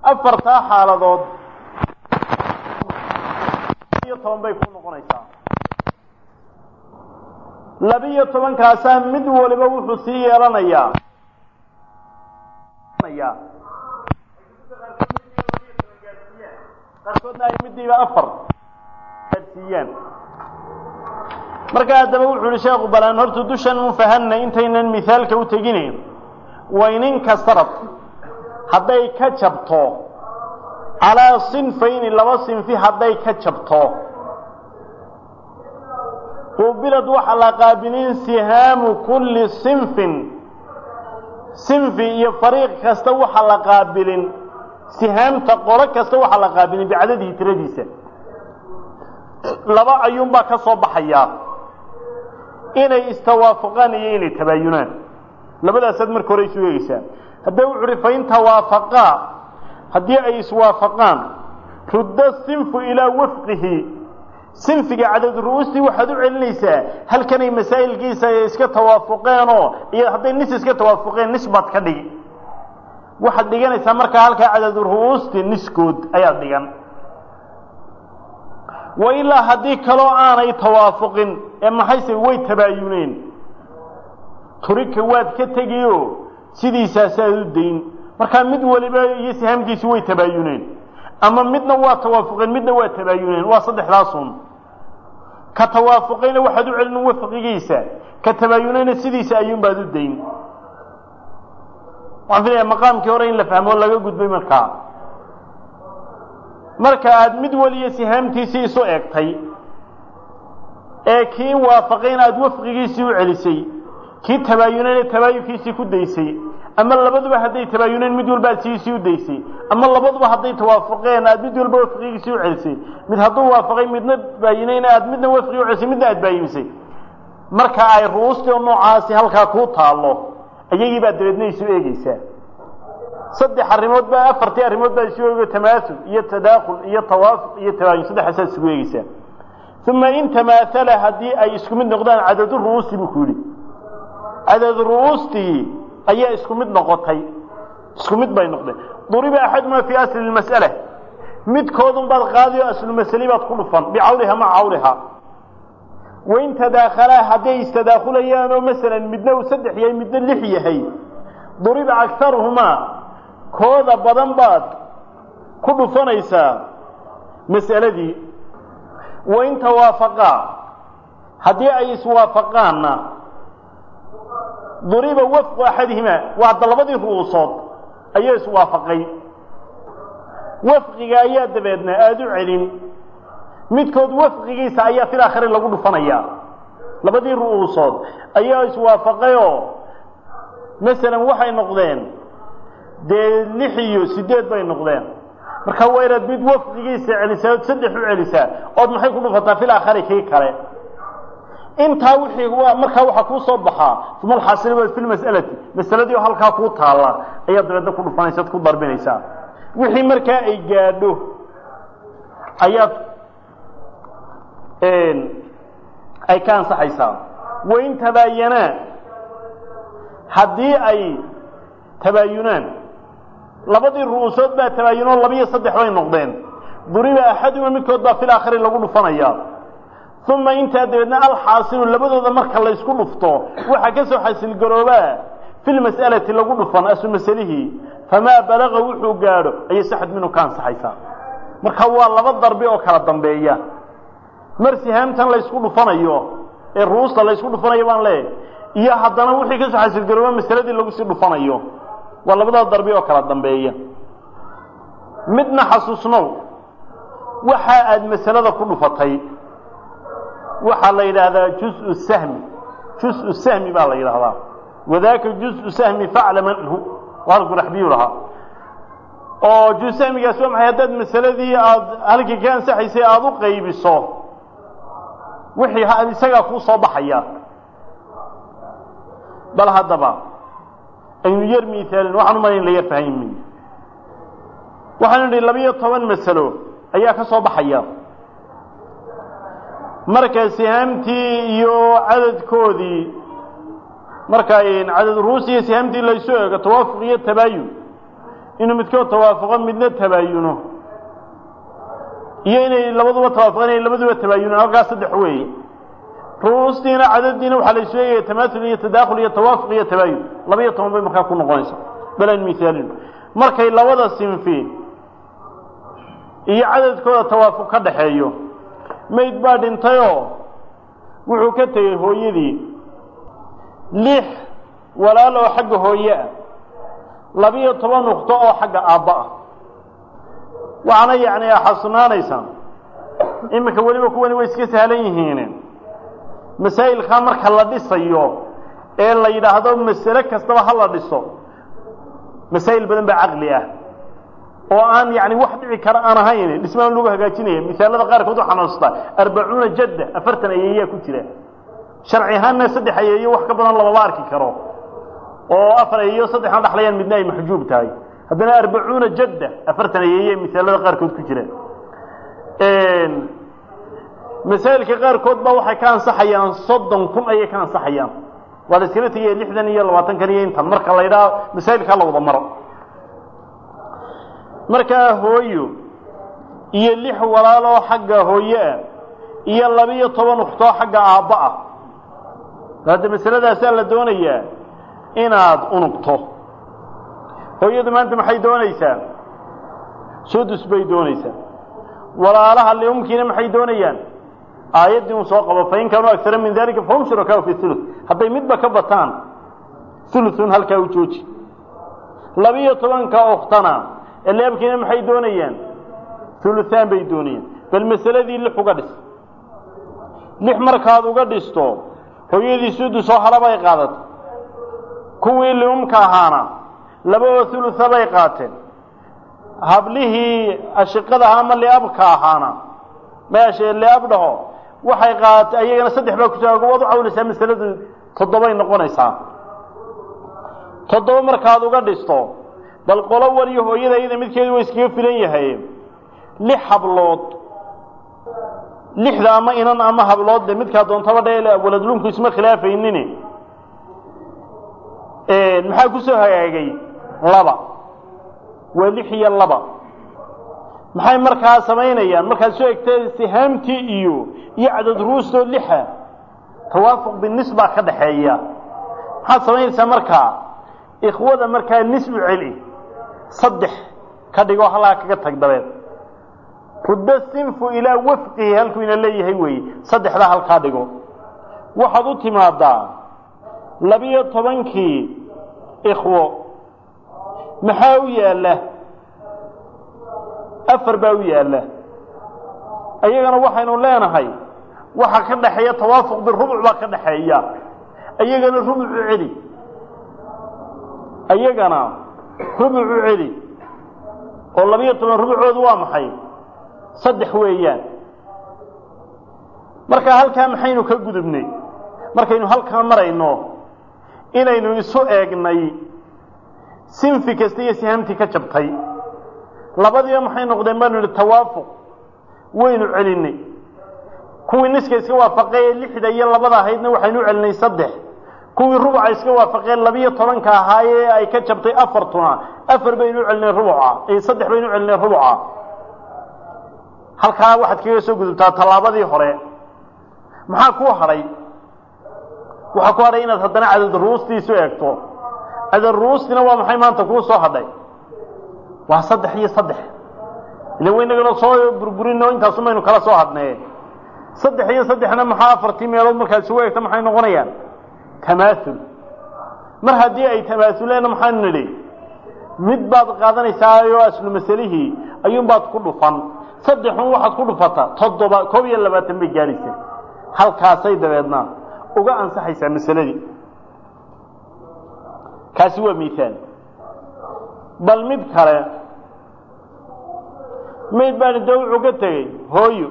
afartaa xaaladood iyo toban bay ku noqonaysaa labiyo tobankaasaa mid waliba wuxuu sii yeelanayaa qaarkoodna ay midiiba afar gaadsiiyaan marka haddaba wuxuu ihi sheekhu balaan horta dushan un fahanna intaynan mihaalka u teginayn wayninka sarad hadday ka jabto calaa sinfayni laba sinfi hadday ka jabto qubilad waxaa la qaabilin sihaamu kulli sinfin sinfi iyo fariiq kasta waxaa la qaabilin sihaamta qolo kasta waxaa la qaabilin bicadadihi tiradiisa laba ayuunbaa ka soo baxayaa inay istawaafaqaan iyo inay tabaayunaan labadaasaad marka hore isu eegeysaa hadda wuxu uhi fain tawaafaqaa haddii ay iswaafaqaan rudda sinfu ilaa wafqihi sinfiga cadad ru'uustii waxaad u celinaysaa halkanay masaa'ilkiisa iska tawaafuqeenoo iyo hadday nis iska tawaafuqeen nis baad ka dhigi waxaad dhiganaysaa markaa halkaa cadad ru'uustii niskood ayaad dhigan wa ilaa haddii kaloo aanay tawaafuqin ee maxayse way tabaayuneen turika waad ka tegiyo sidiisaasaad u dayn markaa mid waliba iyo sihaamkiisi way tabaayuneen ama midna waa tawaafuqeen midna waa tabaayuneen waa saddexdaasun ka tawaafuqayna waxaad u celin wafqigiisa ka tabaayunayna sidiisa ayuunbaad u dayn waxaan filaya maqaamkii hore in la fahmo laga gudbay markaa marka aada mid waliyo sihaamtiisii isu eegtay ee kii waafaqayna aada wafqigiisii u celisay kii tabaayunayna tabaayunkiisii ku daysay ama labaduba hadday tabaayuneen mid walba aad sidiisii u daysay ama labaduba hadday tawaafuqeen aad mid walba wafqigiisii u celisay mid hadduu waafaqay midna baayinayna aad midna wafqigi u celisay midna aad baayinisay marka ay ru'uustii oo noocaasi halkaa kuu taallo ayagii baad dabeedna isu eegeysaa saddex arrimood baa afartii arrimood baa isu eego tamaasul iyo tadaakul iyo tawaafuq iyo tabaayun saddexaasaad isugu eegeysaa uma in tamaathala haddii ay isku mid noqdaan cadadu ru'uusti buu ku yidhi cadad ru'uustii ayaa isku mid noqotay isku mid bay noqdeen duriba axaduma fii asli lmas'ala midkoodun baad qaadi oo aslu masali baad ku dhufan bicawliha maca cawliha wain tadaakhalaa hadday istadaakulayaan oo masalan midna uu saddex yahay midna lix yahay duriba akaruhumaa kooda badan baad ku dhufanaysaa mas'aladii wain tawaafaqaa haddii ay iswaafaqaanna duriba wafqu axadihimaa waa hadda labadii ru'uusood ayaa iswaafaqay wafqiga ayaa dabeedna aada u celin midkood wafqigiisa ayaa fil aakhiri lagu dhufanayaa labadii ru'uusood ayaa iswaafaqayoo masalan waxay noqdeen dee lix iyo sideed bay noqdeen marka waa inaad mid wafqigiisa celisaa ood saddex u celisaa ood maxay ku dhufataa fil aakhari kii kale intaa wixii markaa waxaa kuu soo baxaa uma alxaasila fi lmas'alati masaladii oo halkaa kuu taalla ayaad dabeedna ku dhufanaysa ad ku darbinaysaa wixii markaa ay gaadho ayaad ay ka ansaxaysaa wain tabaayanaa haddii ay tabaayunaan labadii ru'uusood baa tabaayunoo labiyo saddex bay noqdeen duriba axaduma midkood baa fil aakhiri lagu dhufanayaa uma intaa dabeedna alxaasilu labadooda marka laysku dhufto waxaa ka soo xasilgaroobaa fi lmas'alati lagu dhufan asu masalihii famaa balaga wuxuu gaadho ayay saxad minhu ka ansaxaysaa marka waa laba darbi oo kala dambeeya mar sihaamtan laysku dhufanayo ee ru'uusta laysku dhufanayo baan leeyahy iyo haddana wixii kasoo xasilgarooba masaladii lagu sii dhufanayo waa labada darbi oo kala dambeeya midna xasuusnow waxa aad masalada ku dhufatay waxaa la yidhaahdaa juz sahmi juz sahmi baa la yidhaahdaa wadaaka juz sahmi faclam anhu halku raxbiyu lahaa oo juz sahmigaas waa maxay haddaad masaladii aada halkii ka ansaxaysay aada u qaybiso wixii isagaa kuu soo baxaya bal haddaba aynu yar miaalin waxaan umalayn la yar fahmi waxaanu idhi labiyo toban masalo ayaa ka soo baxaya marka sihaamtii iyo cadadkoodii marka cadad ruus iyo sihaamtii laysu eego tawaafuq iyo tabaayun inuu midkood tawaafaqo midna tabaayuno iyo inay labaduba tawaafaqeen inay labaduba tabaayunaan halkaas saddex weeye ru'uustiina cadadiina waxaa la isu eegaya tamaasul iyo tadaakhul iyo tawaafuq iyo tabaayun laba iyo toban bay markaa ku noqonaysa balan mihaalin markay labada sinfi iyo cadadkooda tawaafuq ka dhaxeeyo mayd baa dhintayoo wuxuu ka tegey hooyadii lix walaal oo xagga hooye ah labiyo toban nuqto oo xagga aabba ah waxaana yacni xasunaanaysaa iminka weliba kuwani way iska sahlan yihiin masaa'ilkaa marka la dhisayo ee la yidhaahdo masale kastaba ha la dhiso masaa'il badan baa caqli ah oo aan yani wax dhici kara aan ahayn dhismaan lagu hagaajinaya misaalada qaarkood waxaan xasuustaa arbacuuna jadda afartan ayeeyaa ku jira sharci ahaanna saddex ayeeyo wax ka badan lamama arki karo oo afar ayeeyo saddexan dhaxlayaan midna ay maxjuub tahay haddana arbacuuna jadda afartan ayeeye misaalada qaarkood ku jira masaa'ilka qaarkood baa waxay ka ansaxayaan soddon kun ayay ka ansaxayaan waa la iskala tegaya lixdan iyo labaatankan iyo intan marka la ydhaha masaa'ilkaa la wada maro markaa hooyo iyo lix walaaloo xagga hooye ah iyo labiyo toban uktoo xagga aabba ah hadda masaladaasaa la doonayaa inaad unugto hooyadu maanta maxay doonaysaa sudus bay doonaysaa walaalaha liumkiina maxay doonayaan aayaddii un soo qabo fain kaanuu agara min dalika fahum shurakaau fi ulu hadday midba ka bataan ulun halkaa u jooji labiyo tobanka uktana eleabkiina maxay doonayaan uluaan bay doonayaan bal masaladii lix uga dhis lix markaad uga dhisto hooyadii sudusoo halabay qaadatay kuwii liumka ahaana laba oo ulua bay qaateen hablihii ashiqadaha ama liabka ahaana meesha liab dhaho waxay qaadatay ayagana saddex baa ku jira waad u cawlaysaa masaladu toddobay noqonaysaa toddoba markaad uga dhisto bal qolo waliyo hooyada iyada midkeedu waa iskaga filan yahay lix hablood lixda ama inan ama hablood de midkaa doontaba dhe waladlunku isma khilaafaynin maxaa ku soo hagaagay laba waa lix iyo laba maxay markaa samaynayaan markaad soo egtay sihaamtii iyo iyo cadad ruustoo lixa tawaafuq binisbaa ka dhaxeeya maxaad samaynaysaa markaa ikhwada markaa nis u celi saddex ka dhigoo halaa kaga tag dabeed ruddo sinfu ilaa wafqihi halkuu ina leeyahay weeye saddexdaa halkaa dhigo waxaad u timaadaa labiyo tobankii ikhwo maxaa u yaalla afar baa u yaalla ayagana waxaynu leenahay waxa ka dhaxeeya tawaafuq birubuc baa ka dhaxeeya ayagana rubuc u celi ayagana rubuc u celi oo labiyo toban rubucoodu waa maxay saddex weeyaan marka halkaa maxaynu ka gudubnay markaynu halkaa marayno inaynu isu eegnay sinfi kasta iyo sihaamtii ka jabtay labadiiba maxay noqdeen baanu idhi tawaafuq waynu celinay kuwii niska iska waafaqee lixda iyo labada ahaydna waxaynu u celinay saddex kuwii rubuca iska waafaqeen labiyo tobanka ahaayee ay ka jabtay afartuna afar baynu u celinay rubuca saddex baynu u celinay rubuca halkaa waxaad kaga soo gudubtaa tallaabadii hore maxaa kuu hadhay waxaa ku hadhay inaad haddana cadad ruustiisu eegto cadad ruustina waa maxay maanta kuu soo hadhay waa saddex iyo saddex ila waynagana soo burburino intaasu maynu kala soo hadnee saddex iyo saddexna maxaa afartii meelood markaad isugu eegto maxay noqonayaan tamaaul mar haddii ay tamaasuleen maxaanu nidhi mid baad qaadanaysaa oo aslu masalihii ayuunbaad ku dhufan saddexun waxaad ku dhufataa toddoba koob iyo labaatan bay gaadhaysaa halkaasay dabeedna uga ansaxaysaa masaladii kaasi waa miaal bal mid kale mayd baani dee wuxuu ka tegey hooyo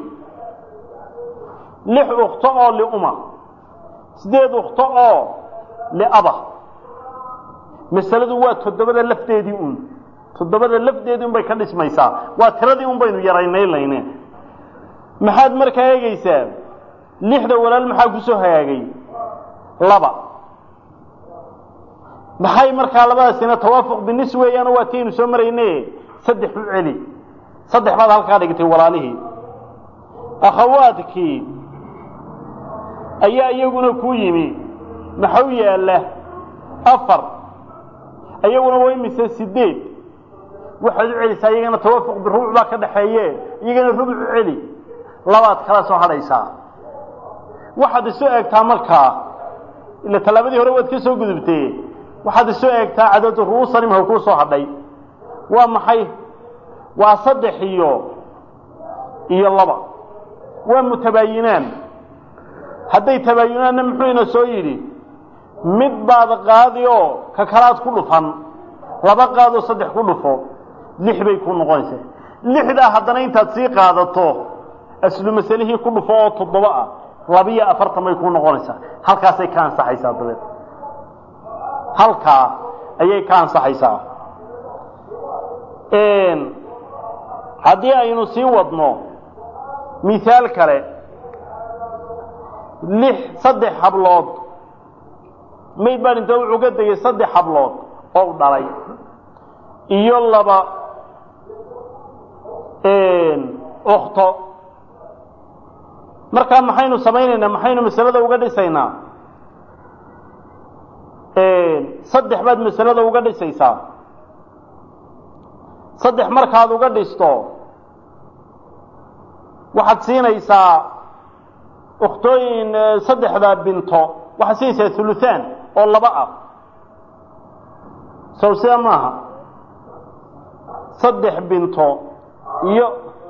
lix ukto oo liuma sideed ukto oo liaba masaladu waa toddobada lafteedii un toddobada lafdeedii un bay ka dhismaysaa waa tiradii un baynu yaraynaylayne maxaad markaa eegaysaa lixda walaal maxaa ku soo hagaagay laba maxay markaa labadaasina tawaafuq binis weeyaan waa tiaynu soo marayne saddex u celi saddex baad halkaa dhigtay walaalihii akhawaadkii ayaa iyaguna ku yimi maxau yaalla afar iyaguna waa imise sideed waxaad u celisaa iyagana tawaafuq birubuc baa ka dhaxeeye iyagana rubuc u celi labaad kala soo hadhaysaa waxaad isu eegtaa markaa ila tallaabadii hore waad ka soo gudubtee waxaad isu eegtaa cadadu ru'uusan imha kuu soo hadhay waa maxay waa saddex iyo iyo laba waa mutabaayinaan hadday tabaayunaanna muxuu ina soo yidhi mid baad qaadi oo ka kalaad ku dhufan laba qaadoo saddex ku dhufo lix bay ku noqonaysaa lixdaa haddana intaad sii qaadato aslu masalihii ku dhufo oo toddoba ah labiyo afartan bay ku noqonaysaa halkaasay ka ansaxaysaa dabeed halkaa ayay ka ansaxaysaa haddii aynu sii wadno mihaal kale lix saddex hablood mayd baan inta wuxuu ka degay saddex hablood oo u dhalay iyo laba okto markaa maxaynu samaynaynaa maxaynu masalada uga dhisaynaa saddex baad masalada uga dhisaysaa saddex markaad uga dhisto waxaad siinaysaa ukhtooyin saddexda binto waxaad siinaysaa huluhaan oo laba ah sow sida maaha saddex binto iyo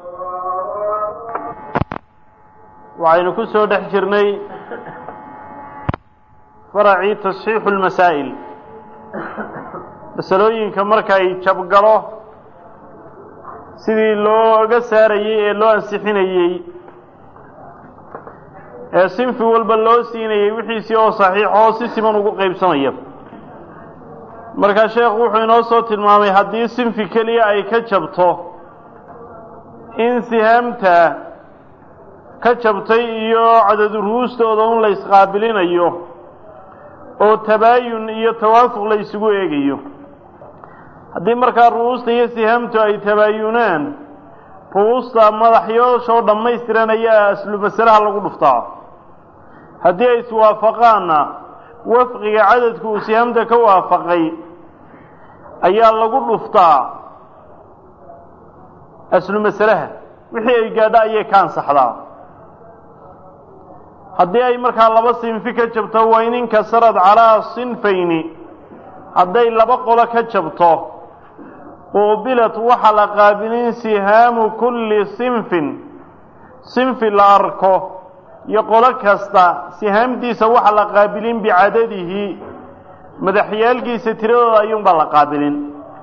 waxaynu ku soo dhex jirnay faracii tasxiixu lmasaa'il masalooyinka markay jabgalo sidii looga saarayey ee loo ansixinayey ee sinfi walba loo siinayey wixiisii oo saxiixoo si siman ugu qaybsamaya markaa sheekhu wuxuu inoo soo tilmaamay haddii sinfi keliya ay ka jabto in sihaamta ka jabtay iyo cadadu ru'uustooda un la isqaabilinayo oo tabaayun iyo tawaafuq la isugu eegayo haddii markaa ru'uusta iyo sihaamtu ay tabaayunaan ru'uusta madaxyooshoo dhammaystiran ayaa aslu masalaha lagu dhuftaa haddii ay iswaafaqaanna wafqiga cadadku uu sihaamta ka waafaqay ayaa lagu dhuftaa aslu masalaha wixii ay gaadho ayay ka ansaxdaa haddii ay markaa laba sinfi ka jabto waa in inkasarad calaa sinfayni hadday laba qolo ka jabto quubilat waxa la qaabilin sihaamu kulli sinfin sinfi la arko iyo qolo kasta sihaamtiisa waxa la qaabilin bicadadihi madaxyaalkiisa tiradooda ayuunbaa la qaabilin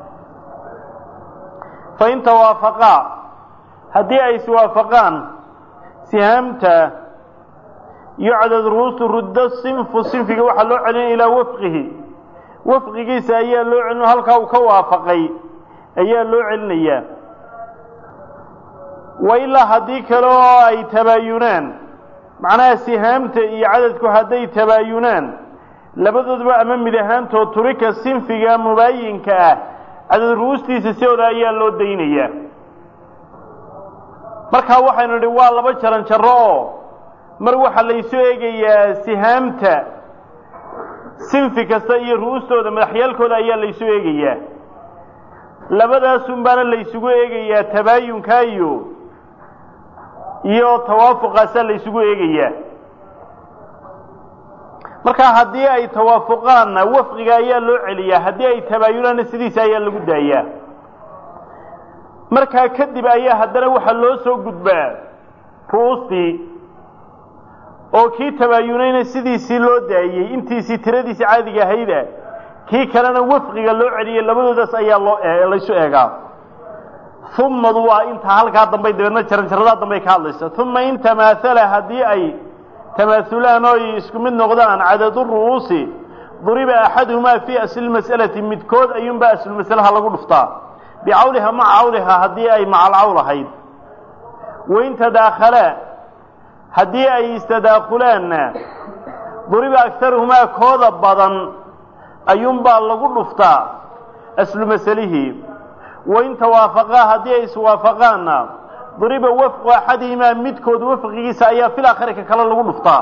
fa in tawaafaqaa haddii ay iswaafaqaan sihaamta iyo cadad ruustu ruddo sinfu sinfiga waxaa loo celin ilaa wafqihi wafqigiisa ayaa loo celin halkaa uu ka waafaqay ayaa loo celinayaa wa ilaa haddii kale oo ay tabaayunaan macnaha sihaamta iyo cadadku hadday tabaayunaan labadoodba ama mid ahaantood turika sinfiga mubaayinka ah cadad ru'uustiisa sidooda ayaa loo daynayaa markaa waxaynu nidhi waa laba jaran jarro oo mar waxaa laysu eegayaa sihaamta sinfi kasta iyo ru'uustooda madaxyaalkooda ayaa laysu eegayaa labadaasun baana laysugu eegayaa tabaayunka iyo iyo tawaafuqaasaa laysugu eegayaa markaa haddii ay tawaafuqaanna wafqiga ayaa loo celiyaa haddii ay tabaayunaanna sidiisa ayaa lagu daayaa markaa kadib ayaa haddana waxaa loo soo gudbaa ru'uustii oo kii tabaayunayna sidiisii loo daayey intiisii tiradiisii caadiga ahayda kii kalena wafqiga loo celiyey labadoodaas ayaa loo laysu eegaa umadu waa intaa halkaa dambay dabeedna jaranjaradaa dambay ka hadlaysa uma in tamaathala haddii ay tamaaulaan oo ay isku mid noqdaan cadadu ru'uusi duriba axaduhumaa fii asli mas'alati midkood ayuunbaa aslulmasalaha lagu dhuftaa bicawliha maca cawliha haddii ay macalcawl ahayd wain tadaakhalaa haddii ay istadaakulaanna duriba agaruhumaa kooda badan ayuunbaa lagu dhuftaa aslu masalihii wain tawaafaqaa haddii ay iswaafaqaanna duriba wafqu axadihimaa midkood wafqigiisa ayaa fil aakhari ka kale lagu dhuftaa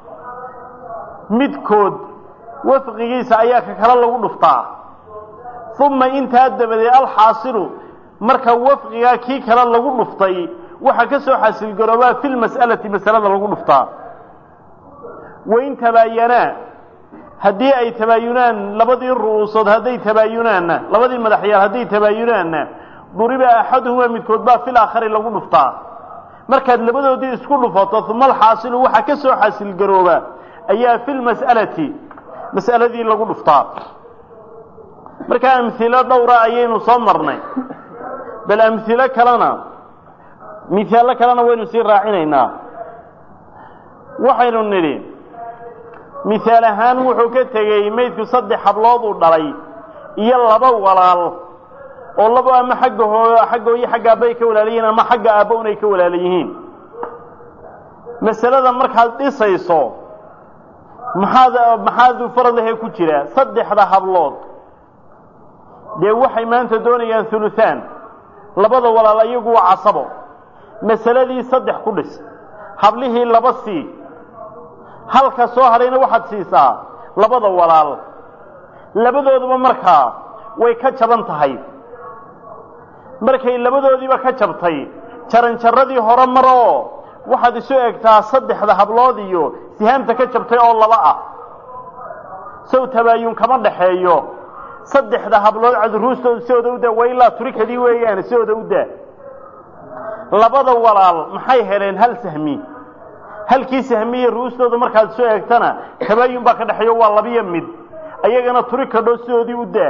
midkood wafqigiisa ayaa ka kale lagu dhuftaa uma intaa dabadeed alxaasilu marka wafqigaa kii kale lagu dhuftay waxaa ka soo xasilgaroobaa fi lmas'alati masalada lagu dhuftaa wain tabaayanaa haddii ay tabaayunaan labadii ru'uusood hadday tabaayunaanna labadii madaxyaal hadday tabaayunaanna duriba axaduhumaa midkood baa fil aakhari lagu dhuftaa markaad labadoodii isku dhufato uma alxaasilu waxaa ka soo xasilgarooba ayaa fi lmas'alati mas'aladii lagu dhuftaa markaa amhilo dhowra ayaynu soo marnay bal amhilo kalena mihaallo kalena waynu sii raacinaynaa waxaynu nidhi mihaal ahaan wuxuu ka tegey maydku saddex hablood uu dhalay iyo laba walaal oo labo ama xagga hoo xagga hooyo xagga aabba ay ka walaala yihiin ama xagga aabba un ay ka walaala yihiin masalada markaad dhisayso maxaad maxaad faradlahe ku jira saddexda hablood dee waxay maanta doonayaan huluhaan labada walaal iyagu waa casabo masaladii saddex ku dhis hablihii laba sii halka soo hadhayna waxaad siisaa labada walaal labadooduba markaa way ka jaban tahay markay labadoodiiba ka jabtay jaranjaradii hore mar oo waxaad isu egtaa saddexda hablood iyo sihaamta ka jabtay oo laba ah sow tabaayun kama dhaxeeyo saddexda hablood cadruustooda sidooda u daa waa ilaa turikadii weeyaan sidooda u daa labada walaal maxay heleen hal sahmi halkii sahmiye ru'ustooda markaad soo eegtana tabaayun baa ka dhexeeyo waa labiyo mid ayagana turikadho sidoodii u daa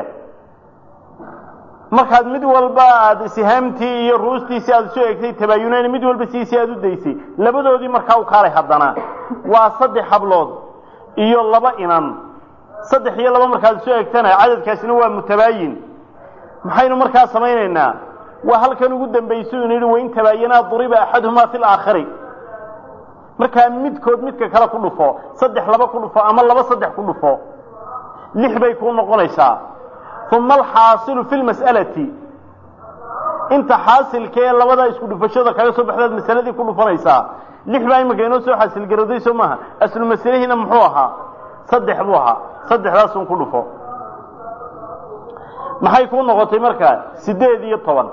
markaad mid walba aad sihaamtii iyo ruustiisii aad soo eegtay tabaayunayn mid walba siisii aad u daysay labadoodii markaa u kaalay haddana waa saddex hablood iyo laba inan saddex iyo laba markaad soo eegtana cadadkaasina waa mutabaayin maxaynu markaa samaynaynaa waa halkan ugu dambaysa inu yidhi wain tabaayanaa duriba axaduhumaa fi laakhiri markaa midkood midka kale ku dhufo saddex laba ku dhufo ama laba saddex ku dhufo lix bay kuu noqonaysaa uma alxaasilu fi lmas'alati inta xaasilkee labadaa isku dhufashada kaga soo baxdaad masaladii ku dhufanaysaa lix baa iminka inoo soo xaasilgarowday soo maaha aslu masalihiina muxuu ahaa saddex buu ahaa saddexdaasun ku dhufo maxay kuu noqotay markaa siddeed iyo toban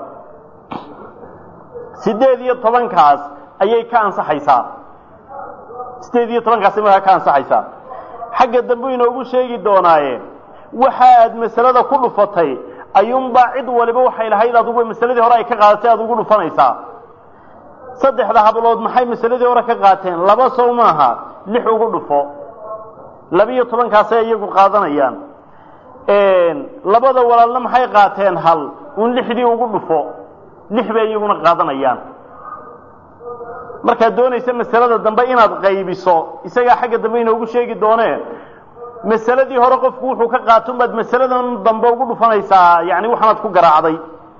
siddeed iyo tobankaas ayay ka ansaxaysaa siddeed iyo tobankaasay markaa ka ansaxaysaa xagga dambu inoogu sheegi doonaaye waxa aad masalada ku dhufatay ayuunbaa cid waliba waxay lahayd adugu masaladii hore ay ka qaadatay aad ugu dhufanaysaa saddexda hablood maxay masaladii hore ka qaateen laba sow maaha lix ugu dhufo labiyo tobankaasay iyagu qaadanayaan labada walaalna maxay qaateen hal un lixdii ugu dhufo lix bay iyaguna qaadanayaan markaad doonaysa masalada dambe inaad qaybiso isagaa xagga dambe inoogu sheegi doonee masaladii hore qofku wuxuu ka qaaton baad masaladan dambe ugu dhufanaysaa yani waxaanaad ku garaacday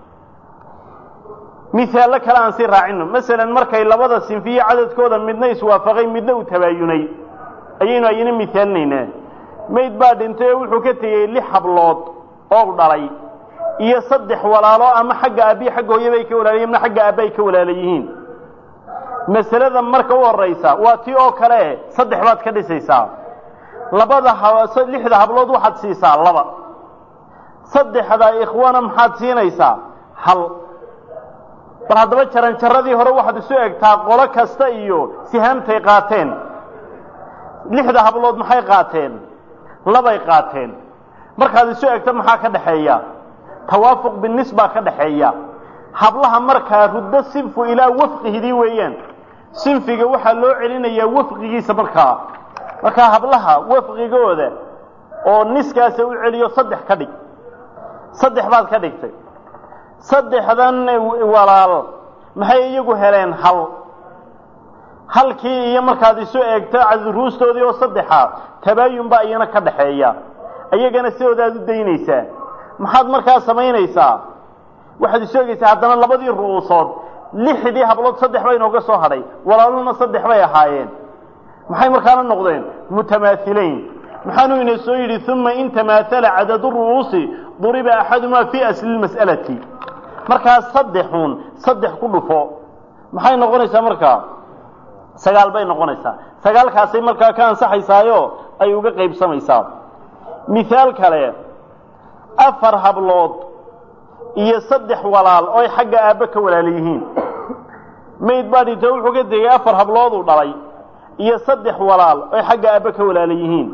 misaallo kale aan sii raacino masalan markay labada sinfiye cadadkooda midna iswaafaqay midna uu tabaayunay ayaynu ayna misaalinaynaa mayd baa dhintay oo wuxuu ka tegey lix hablood oo dhalay iyo saddex walaalo ama xagga aabbiyi xagga hooyabay ka walaalayihin ama xagga aabba ay ka walaala yihiin masalada marka u horaysa waa tii oo kale saddex baad ka dhisaysaa labada lixda hablood waxaad siisaa laba saddexda ikhwana maxaad siinaysaa hal bal haddaba jaranjaradii hore waxaad isu egtaa qolo kasta iyo sihaamtay qaateen lixda hablood maxay qaateen labay qaateen markaad isu egto maxaa ka dhaxeeya tawaafuq binis baa ka dhaxeeya hablaha markaa ruddo sinfu ilaa wafqihidii weeyaan sinfiga waxaa loo celinayaa wafqigiisa markaa markaa hablaha wafqigooda oo niskaasa u celiyo saddex ka dhig saddex baad ka dhigtay saddexdan walaal maxay iyagu heleen hal halkii iyo markaad isu eegto cadruustoodii oo saddexa tabaayun baa iyana ka dhaxeeya iyagana sidoodaad u daynaysaa maxaad markaa samaynaysaa waxaad isu egaysaa haddana labadii ru'uusood lixdii hablood saddex baa inooga soo hadhay walaaluhuna saddex bay ahaayeen maxay markaana noqdeen mutamaahilayn maxaanuu ina soo yidhi uma in tamaathala cadadu ru'uusi duriba axadumaa fii asli lmas'alati markaa saddexuun saddex ku dhufo maxay noqonaysaa markaa sagaal bay noqonaysaa sagaalkaasay markaa ka ansaxaysaayo ay uga qaybsamaysaa mithaal kale afar hablood iyo saddex walaal oo ay xagga aabbe ka walaala yihiin mayd baa dhinto wuxuu ka tegey afar hablooduu dhalay iyo saddex walaal oo ay xagga aabbe ka walaala yihiin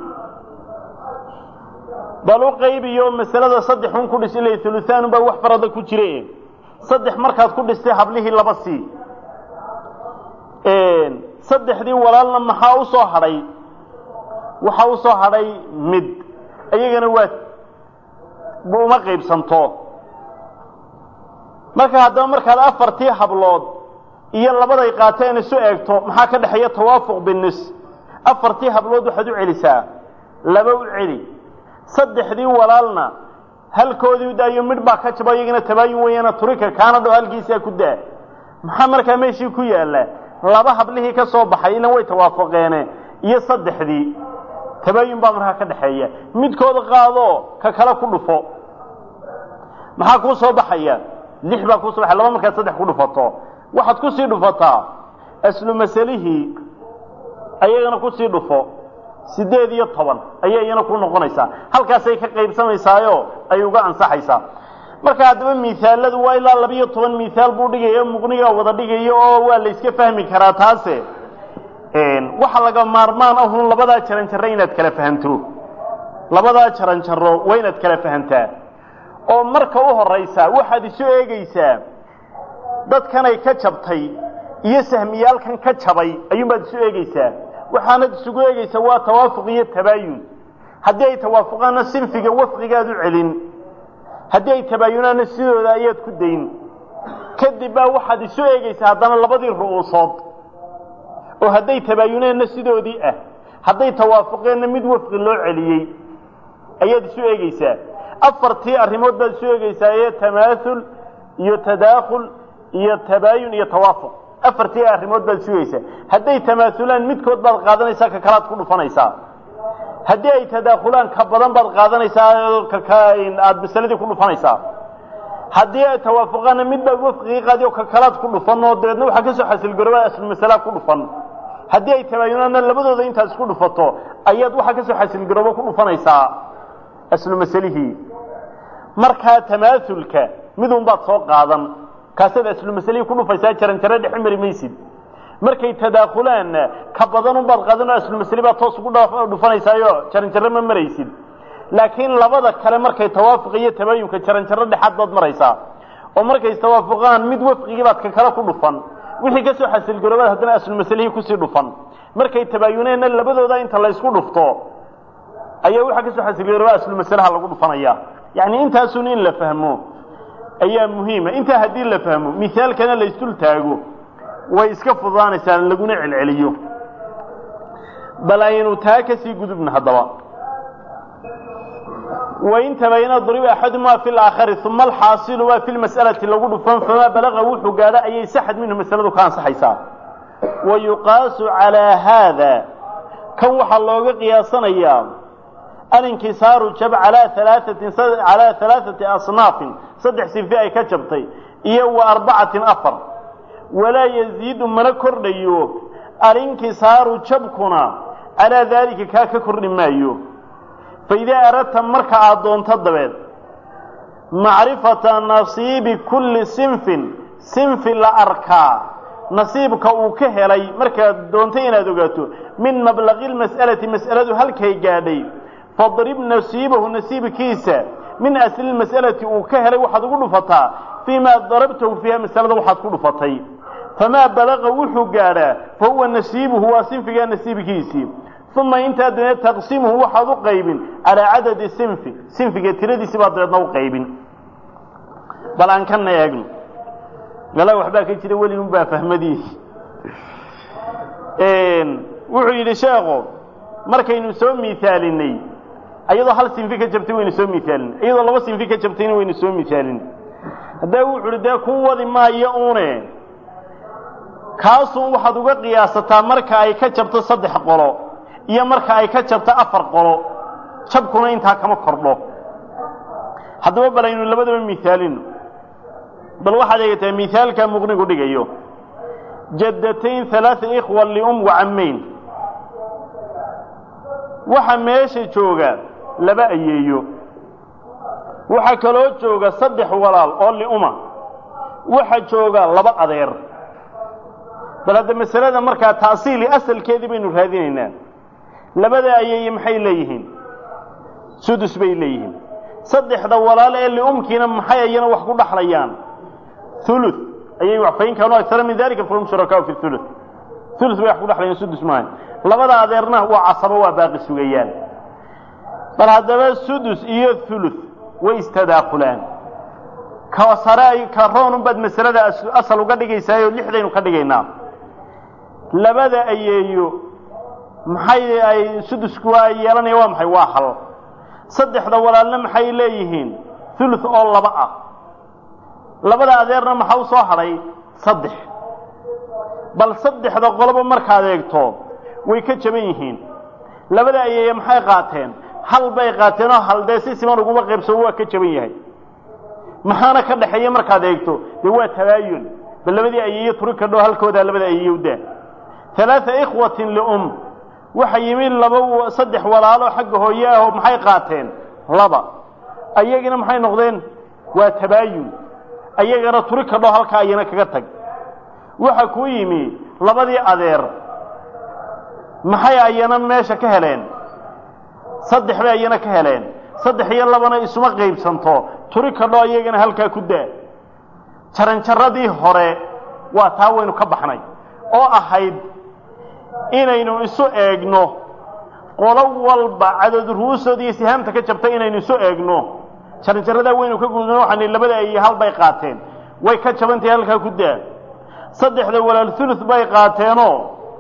bal u qaybiyo masalada saddex un ku dhis ila huluhaan baa wax farada ku jire saddex markaad ku dhistay hablihii laba sii saddexdii walaalna maxaa u soo hadhay waxaa u soo hadhay mid iyagana waa uma qaybsanto marka haddaba markaad afartii hablood iyo labaday qaateen isu eegto maxaa ka dhexeeya tawaafuq binis afartii hablood waxaad u celisaa laba u celi saddexdii walaalna halkoodii daayo midh baa ka jabo iyagana tabaayun weeyana turika kaana dhow halkiisaa ku daa maxaa markaa meeshii ku yaalla laba hablihii ka soo baxay ilan way tawaafaqeene iyo saddexdii tabaayun baa markaa ka dhexeeya midkooda qaado ka kale ku dhufo maxaa kuu soo baxaya lix baa kuu soo baxaya laba markaad saddex ku dhufato waxaad kusii dhufataa aslu masalihii ayagana kusii dhufo sideed iyo toban ayay iyana ku noqonaysaa halkaasay ka qaybsamaysaayo ay uga ansaxaysaa marka haddaba miaaladu waa ilaa labiyo toban miaal buu dhigaya muqnigaa wada dhigayo oo waa la iska fahmi karaa taase waxa laga maarmaan ahun labadaa jaran jarro inaad kala fahanto labadaa jaran jarro waa inaad kala fahantaa oo marka u horaysa waxaad isu eegaysaa dadkanay ka jabtay iyo sahmiyaalkan ka jabay ayuunbaad isu eegaysaa waxaanad isugu eegaysaa waa tawaafuq iyo tabaayun haddii ay tawaafuqaanna sinfiga wafqigaad u celin haddii ay tabaayunaanna sidooda ayaad ku dayn kadib baa waxaad isu eegaysaa haddana labadii ru'uusood oo hadday tabaayuneenna sidoodii ah hadday tawaafuqeenna mid wafqi loo celiyey ayaad isu eegaysaa afartii arrimood baad isu eegaysaa ee tamaaul iyo tadaakhul iyo tabaayun iyo tawaafuq afartii arrimood baad isu eegaysaa hadday tamaaulaan midkood baad qaadanaysaa ka kalaad ku dhufanaysaa haddii ay tadaakhulaan ka badan baad qaadanaysaa aada masaladii ku dhufanaysaa haddii ay tawaafuqaanna mid baad wafqigii qaadi oo ka kalaad ku dhufan oo dabeedna waxaa kasoo xasilgarooba aslu masalaa ku dhufan haddii ay tabaayunaanna labadooda intaad isku dhufato ayaad waxaa kasoo xasilgarooba ku dhufanaysaa aslu masalihii markaa tamaaulka midun baad soo qaadan kaasaad aslu masalihii ku dhufaysaa jaran jaro dhexe mari maysid markay tadaakulaanna ka badanun baad qaadan oo aslu masali baad toos ugu dhufanaysaayo jaran jarro ma maraysid laakiin labada kale markay tawaafuq iyo tabaayunka jaran jarro dhexaad baad maraysaa oo markay tawaafuqaan mid wafqigii baad ka kale ku dhufan wixii kasoo xasilgaroobaad haddana aslu masalihii kusii dhufan markay tabaayuneenna labadooda inta laysku dhufto ayaa waxaa kasoo xasilgarooba aslu masalaha lagu dhufanaya yacni intaasun in la fahmo ayaa muhiima intaa haddii la fahmo mihaalkana la isdul taago way iska fududaanaysaa laguna celceliyo bal aynu taa kasii gudubna haddaba wain tabayana duriba axadumaa fi laakhari uma alxaasilu waa fi lmas'alati lagu dhufan famaa balaga wuxuu gaadho ayay saxad minhu masaladu ka ansaxaysaa wa yuqaasu calaa haada kan waxaa looga qiyaasanayaa alinkisaaru jab alaa alaatin calaa halaaثati asnaafin saddex sinfi ay ka jabtay iyo wa arbacatin afar walaa yaziidu mana kordhayo alinkisaaru jabkuna calaa daalika kaa ka kordhi maayo faidaa aradta marka aad doonto dabeed macrifata nasiibi kulli sinfin sinfi la arkaa nasiibka uu ka helay markaad doontay inaad ogaato min mablaqi lmas'alati mas'aladu halkay gaadhay fadrib nasiibahu nasiibkiisa min asli mas'alati uu ka helay waxaad ugu dhufataa fii ma darabtahu fiiha masalada waxaad ku dhufatay famaa balaqa wuxuu gaadhaa fa huwa nasiibuhu waa sinfigaa nasiibkiisii uma intaa dabeed taqsimuhu waxaad u qaybin calaa cadadi sinfi sinfiga tiradiisi baad dabeedna u qaybin bal aan kana eegno gala waxbaa ka jira weligun baa fahmadiisi wuxuu yidhi sheekhu markaynu soo miaalinay iyadoo hal sinfi ka jabtay waynu soo miaalin iyadoo laba sinfi ka jabtayna waynu soo miaalin haddee wuxu uhi dee ku wadi maayo une kaasun waxaad uga qiyaasataa marka ay ka jabto saddex qolo iyo marka ay ka jabto afar qolo jabkuna intaa kama kordho haddaba bal aynu labadaba miaalino bal waxaad eegataa miaalka muqnigu dhigayo jaddatayn halaaa ikhwa lium wacamayn waxa meesha jooga laba ayeeyo waxaa kaloo jooga saddex walaal oo liuma waxa jooga laba adeer bal hadda masalada markaa taasiili asalkeedii baynu raadinaynaa labada ayeeye maxay leeyihiin sudus bay leeyihiin saddexda walaal ee liumkiina maxay ayana wax ku dhaxlayaan ulu ayay fain kaanuu agara min dalika fahum shurakaau fi ulu ulu bay wax ku dhaxlayaan sudus maaha labada adeerna waa casabo waa baaqi sugayaan bal haddaba sudus iyo ulu way istadaakulaan ka sare ka roonun baad masalada asal uga dhigaysaayoo lixdaynu ka dhigaynaa labada ayeeyo maxay ay sudusku waa yeelanaya waa maxay waa hal saddexda walaalna maxay leeyihiin ulu oo laba ah labada adeerna maxaa u soo hadhay saddex bal saddexda qoloba markaad eegto way ka jaban yihiin labada ayeeye maxay qaateen hal bay qaateen oo hal dee si siman uguma qaybsamo waa ka jaban yahay maxaana ka dhaxeeya markaad eegto dee waa tabaayun bal labadii ayeeye turi kadho halkoodaa labada ayeeye udaa halaaa ikhwatin lium waxa yimi laba saddex walaalo xagga hooye ah oo maxay qaateen laba ayagina maxay noqdeen waa tabaayun ayagana turi kadho halkaa ayana kaga tag waxa kuu yimi labadii adeer maxay ayana meesha ka heleen saddex bay ayana ka heleen saddex iyo labana isuma qaybsanto turi kadho ayagana halkaa ku daa jaranjaradii hore waa taa waynu ka baxnay oo ahayd inaynu isu eegno qolo walba cadad ru'uusood iyo sihaamta ka jabtay inaynu isu eegno jaranjaradaa waynu ka gudno waxaan labada ay hal bay qaateen way ka jabantahay halkaa ku daa saddexda walaal ulu bay qaateenoo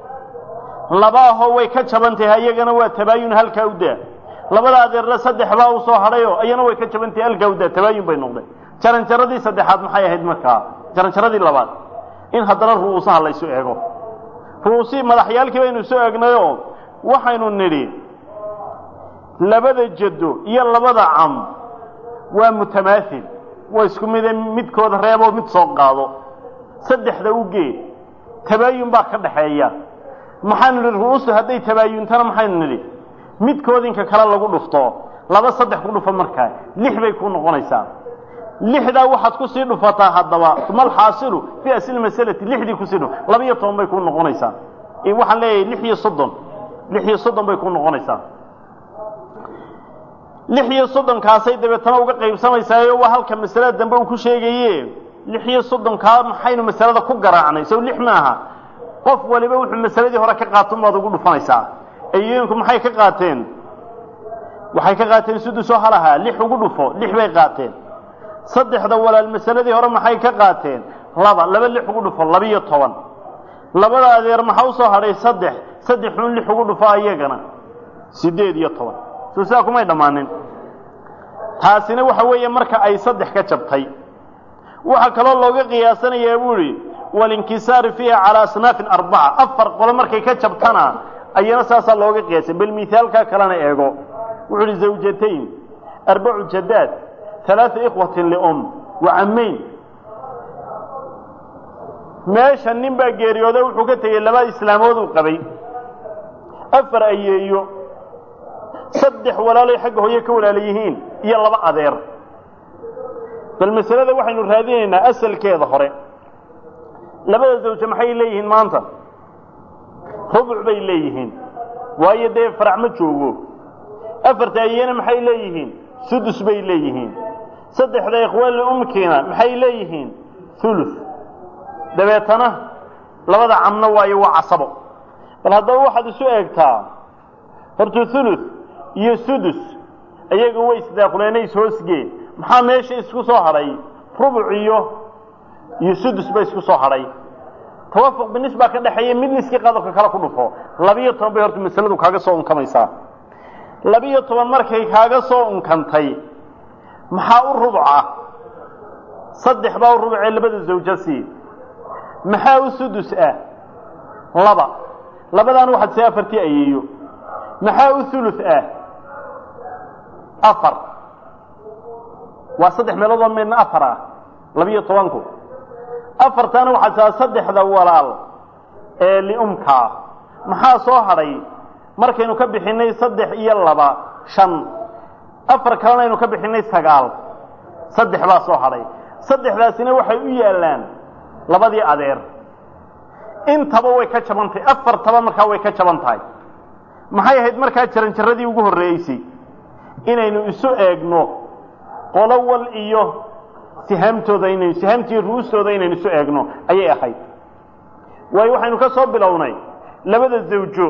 laba ahoo way ka jabantahay ayagana waa tabaayun halkaa u daa labada adeerna saddex baa u soo hadhayoo ayana way ka jabantahay halkaa u daa tabaayun bay noqdeen jaranjaradii saddexaad maxay ahayd markaa jaranjaradii labaad in haddana ru'uusaha laysu eego ru'uusihii madaxyaalkii baynu isu eegnayoo waxaynu nidhi labada jaddo iyo labada cam waa mutamaathil waa isku mide midkooda reeboo mid soo qaado saddexda u geed tabaayun baa ka dhaxeeya maxaanu nidhi ru'uustu hadday tabaayuntana maxaynu nidhi midkoodinka kale lagu dhufto laba saddex ku dhufo markaa lix bay ku noqonaysaa lixdaa waxaad kusii dhufataa haddaba uma alxaasilu fii asli masalati lixdii kusii dhuf laba iyo toban bay ku noqonaysaa waxaan leeyahay lix iyo soddon lix iyo soddon bay ku noqonaysaa lix iyo soddonkaasay dabeetana uga qaybsamaysaayo waa halka masalada dambe uu ku sheegaye lix iyo soddonkaa maxaynu masalada ku garaacnay sow lix maaha qof waliba wuxuu masaladii hore ka qaato baad ugu dhufanaysaa ayooyinku maxay ka qaateen waxay ka qaateen sudusoo halahaa lix ugu dhufo lix bay qaateen saddexda walaal masaladii hore maxay ka qaateen laba laba lix ugu dhufo labiyo toban labada adeer maxaa usoo hadhay saddex saddexun lix ugu dhufo ayagana siddeed iyo toban soo sidaa kumay dhammaanin taasina waxa weeye marka ay saddex ka jabtay waxaa kaloo looga qiyaasanayaa buu idhi walinkisaari fiiha calaa asnaafin arbaca afar qolo markay ka jabtana ayana saasaa looga qiyaasay bal mihaalkaa kalena eego wuxuu idhi zawjatayn arbacu jadaad alaaa ikhwatin lium wa cammayn meesha nin baa geeriyooda wuxuu ka tegey laba islaamood uu qabay afar ayeeyo saddex walaalay xagga hooye ka walaala yihiin iyo laba adeer bal masalada waxaynu raadinaynaa asalkeeda hore labada zawje maxay leeyihiin maanta rubuc bay leeyihiin waayo dee farac ma joogo afarta ayeena maxay leeyihiin sudus bay leeyihiin saddexda ikhwaali umkiina maxay leeyihiin ulu dabeetana labada camno waayo waa casabo bal haddaba waxaad isu eegtaa horta ulu iyo sudus ayaga way isdaakuleena ishoosgeen maxaa meesha isku soo hadhay rubuc iyo iyo sudus ba isku soo hadhay tawafuq binis baa ka dhexeeya mid niskii qadobka kale ku dhufo labiyo toban bay horta masaladu kaaga soo unkamaysaa labiyo toban markay kaaga soo unkantay maxaa u rubuca saddex baa u rubucee labada zawja sii maxaa u sudus ah laba labadaana waxaad see afartii ayeeyo maxaa u ulu ah afar waa saddex meelood oo midna afar ah labiyo tobanku afartana waxaa taa saddexda walaal ee liumka ah maxaa soo hadhay markaynu ka bixinay saddex iyo laba shan afar kalena aynu ka bixinay sagaal saddex baa soo hadhay saddexdaasina waxay u yaallaan labadii adeer intaba way ka jaban tahay afartaba markaa way ka jaban tahay maxay ahayd markaa jaranjaradii ugu horreeysay inaynu isu eegno qolo wal iyo sihaamtooda inaynu sihaamtii ru'ustooda inaynu isu eegno ayay ahayd waayo waxaynu ka soo bilownay labada zawjo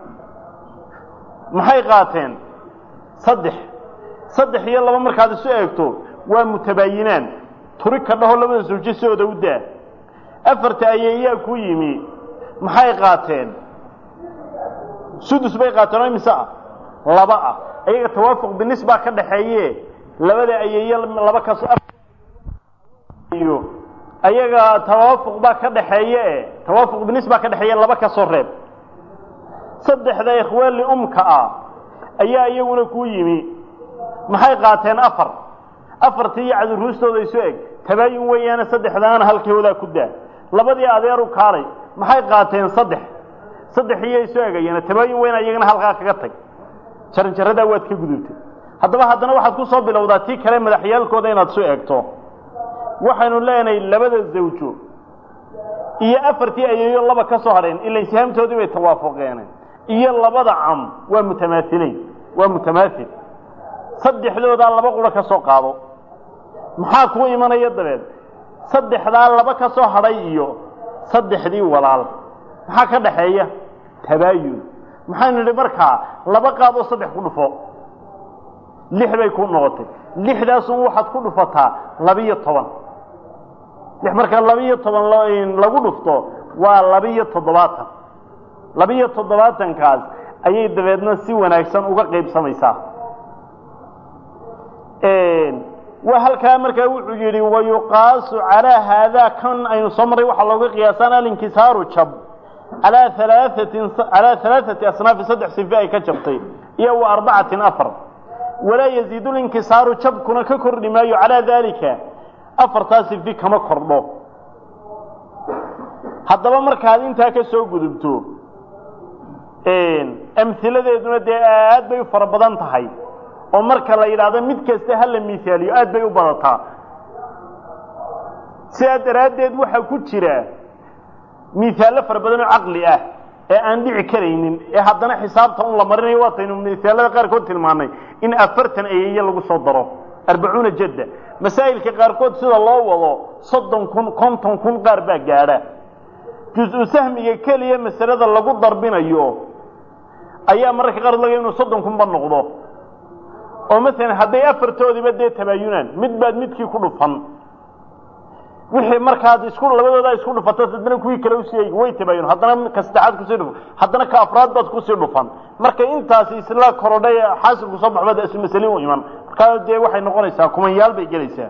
maxay qaateen saddex saddex iyo laba markaad isu eegto waa mutabaayinaan turi ka dhaho labada zawjo sidooda u daa afarta ayeeyaa ku yimi maxay qaateen sudus bay qaateen oo imise ah laba ah ayaga tawaafuq binis baa ka dhaxeeye labada ayeeye laba kaso iyo ayaga tawaafuq baa ka dhaxeeye tawaafuq binis baa ka dhexeeye laba ka soo reeb saddexda ikhwaali umka ah ayaa iyaguna ku yimi maxay qaateen afar afartii iyo cadiruustooda isu eg tabaayun weeyaane saddexdaana halkoodaa ku daa labadii adeeru kaalay maxay qaateen saddex saddex iyo isu egayeen tabaayun weyn iyagana halkaa kaga tag jaranjaradaa waad ka gudubtay haddaba haddana waxaad ku soo bilowdaa tii kale madaxyaalkooda inaad isu eegto waxaynu leenahay labada zawjo iyo afartii ayeeyo laba ka soo hadheen ila sihaamtoodii bay tawaafuqeen iyo labada cam waa mutamaaileyn waa mutamaail saddexdoodaa laba quro ka soo qaado maxaa kuu imanaya dabeed saddexdaa laba ka soo hadhay iyo saddexdii walaal maxaa ka dhaxeeya tabaayun maxaynu nidhi markaa laba qaadoo saddex ku dhufo lix bay ku noqotay lixdaasun waxaad ku dhufataa labiyo toban lix markaa labiyo toban lagu dhufto waa labiyo toddobaatan labiyo toddobaatankaas ayay dabeedna si wanaagsan uga qaybsamaysaa waa halkaa markaa wuxuu yidhi wayuqaasu calaa haadaa kan aynu soo marray waxaa looga qiyaasaan alinkisaaru jab alaa alaaثatin calaa alaaثati asnaafi saddex sife ay ka jabtay iyo wa arbacatin afar walaa yaziidu linkisaaru jabkuna ka kordhi maayo calaa daalika afartaa sifi kama kordho haddaba markaad intaa ka soo gudubto amhiladeeduna dee aad bay u fara badan tahay oo marka la yidhaahdo mid kasta ha la miaaliyo aad bay u badataa sidaa daraaddeed waxaa ku jira miaallo fara badan oo caqli ah ee aan dhici karaynin ee haddana xisaabta un la marinayo waataynu miaalada qaarkood tilmaanay in afartan ayeeye lagu soo daro arbacuuna jadda masaa'ilka qaarkood sida loo wado soddon kun konton kun qaar baa gaadha jus-u sahmiga keliya masalada lagu darbinayo ayaa mararka qaar laga inuu soddon kunba noqdo oo masalan hadday afartoodiiba dee tabaayunaan mid baad midkii ku dhufan wixii markaad isku labadoodaa isku dhufato haddana kuwii kale usii eegi way tabaayun haddana ka saddexaad kusii dhufan haddana ka afraad baad kusii dhufan marka intaasi isla korodhay xaasilku soo baxbaad isu masali u iman markaa dee waxay noqonaysaa kumanyaal bay gelaysaa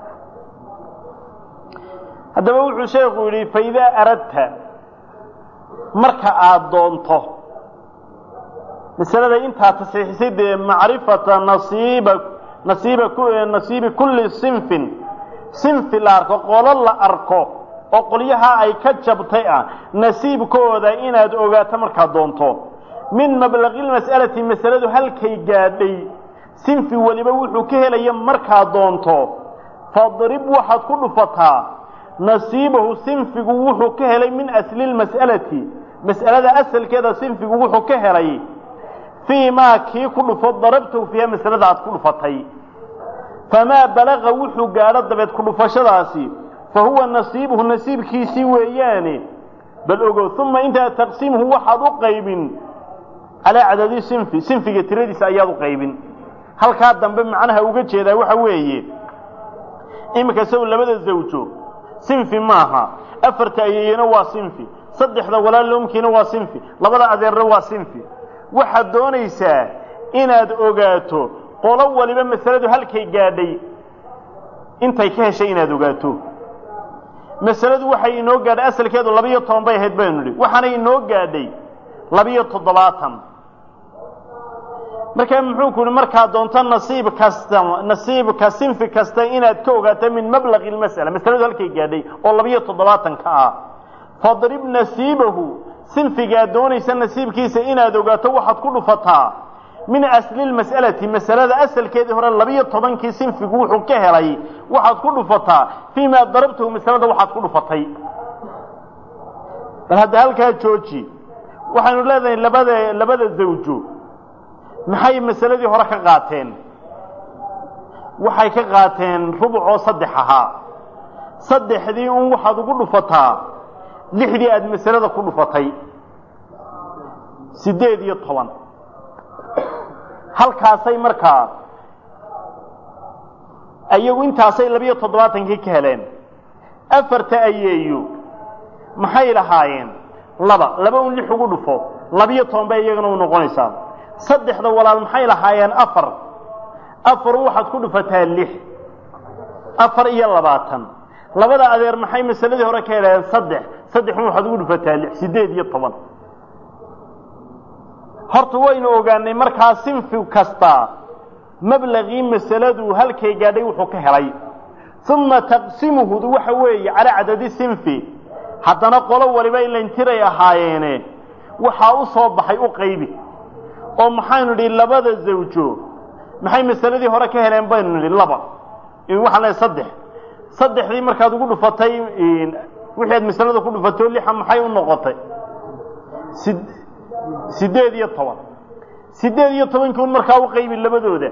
haddaba wuxuu sheekhu yidhi faidaa aradta marka aada doonto masalada intaa tasxiixisay dee macrifata nasiiba nasiiba nasiibi kulli sinfin sinfi la arko qolo la arko oo qolyaha ay ka jabtay ah nasiibkooda inaad ogaato markaad doonto min mablaqilmas'alati masaladu halkay gaadhay sinfi weliba wuxuu ka helaya markaad doonto fadrib waxaad ku dhufataa nasiibahu sinfigu wuxuu ka helay min asli lmas'alati mas'alada asalkeeda sinfigu wuxuu ka helay fii maa kii ku dhufo darabtahu fiiha masalada aad ku dhufatay famaa balaqa wuxuu gaadho dabeed ku dhufashadaasi fa huwa nasiibuhu nasiibkiisii weeyaane bal ogow uma intaa taqsiimhu waxaad u qaybin calaa cadadi sinfi sinfiga tiradiisa ayaad u qaybin halkaa dambe macnaha uga jeedaa waxa weeye iminka saw labada zawjo sinfi maaha afarta ayeeyena waa sinfi saddexda walaalomkiina waa sinfi labada adeerna waa sinfi waxaad doonaysaa inaad ogaato qolo waliba masaladu halkay gaadhay intay ka heshay inaad ogaato masaladu waxay inoo gaadhay asalkeedu labiyo toban bay ahayd baynu nidhi waxaanay inoo gaadhay labiyo toddobaatan markaa muxuu ku yihi markaa doonto nasiib kasta nasiibka sinfi kasta inaad ka ogaato min mablaqi lmas'ala masaladu halkay gaadhay oo labiyo toddobaatanka ah fadrib nasiibahu sinfigaad doonaysa nasiibkiisa inaad ogaato waxaad ku dhufataa min asli lmas'alati masalada asalkeedii hore labiyo tobankii sinfigu wuxuu ka helay waxaad ku dhufataa fii ma darabtahu masalada waxaad ku dhufatay bal hadda halkaa jooji waxaynu leedahay labada labada zawjo maxay masaladii hore ka qaateen waxay ka qaateen rubucoo saddex ahaa saddexdii un waxaad ugu dhufataa lixdii aada masalada ku dhufatay siddeed iyo toban halkaasay markaa ayagu intaasay labiyo toddobaatankii ka heleen afarta ayeeyo maxay lahaayeen laba laba un lix ugu dhufo labiyo toban bay iyagana u noqonaysaa saddexda walaal maxay lahaayeen afar afar waxaad ku dhufataa lix afar iyo labaatan labada adeer maxay masaladii hore ka helayeen saddex saddexun waxaad ugu dhufataa lix siddeed iyo toban horta waynu ogaanay markaa sinfi kasta mablaqii masaladu halkay gaadhay wuxuu ka helay uma taqsimuhu waxa weeye calaa cadadi sinfi haddana qolo waliba ilantiray ahaayeene waxaa u soo baxay u qaybi oo maxaynu nidhi labada zawjo maxay masaladii hore ka heleen baynu nidhi laba waxaan leehay saddex saddexdii markaad ugu dhufatay wixii aad masalada ku dhufatay oo lixa maxay u noqotay si siddeed iyo toban siddeed iyo tobankii un markaa u qaybi labadooda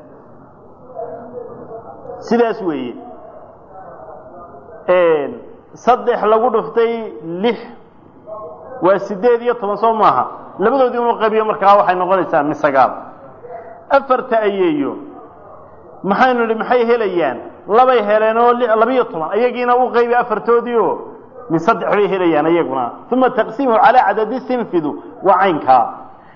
sidaas weeye saddex lagu dhuftay lix waa siddeed iyo toban soo maaha labadoodii unu qaybiyo markaa waxay noqonaysaa min sagaal afarta ayeeyo maxaynu nidhi maxay helayaan labay heleen oo labiyo toban ayagiina u qaybi afartoodii oo min saddex bay helayaan ayaguna uma taqsiimuhu calaa cadadi sinfidu waa caynkaa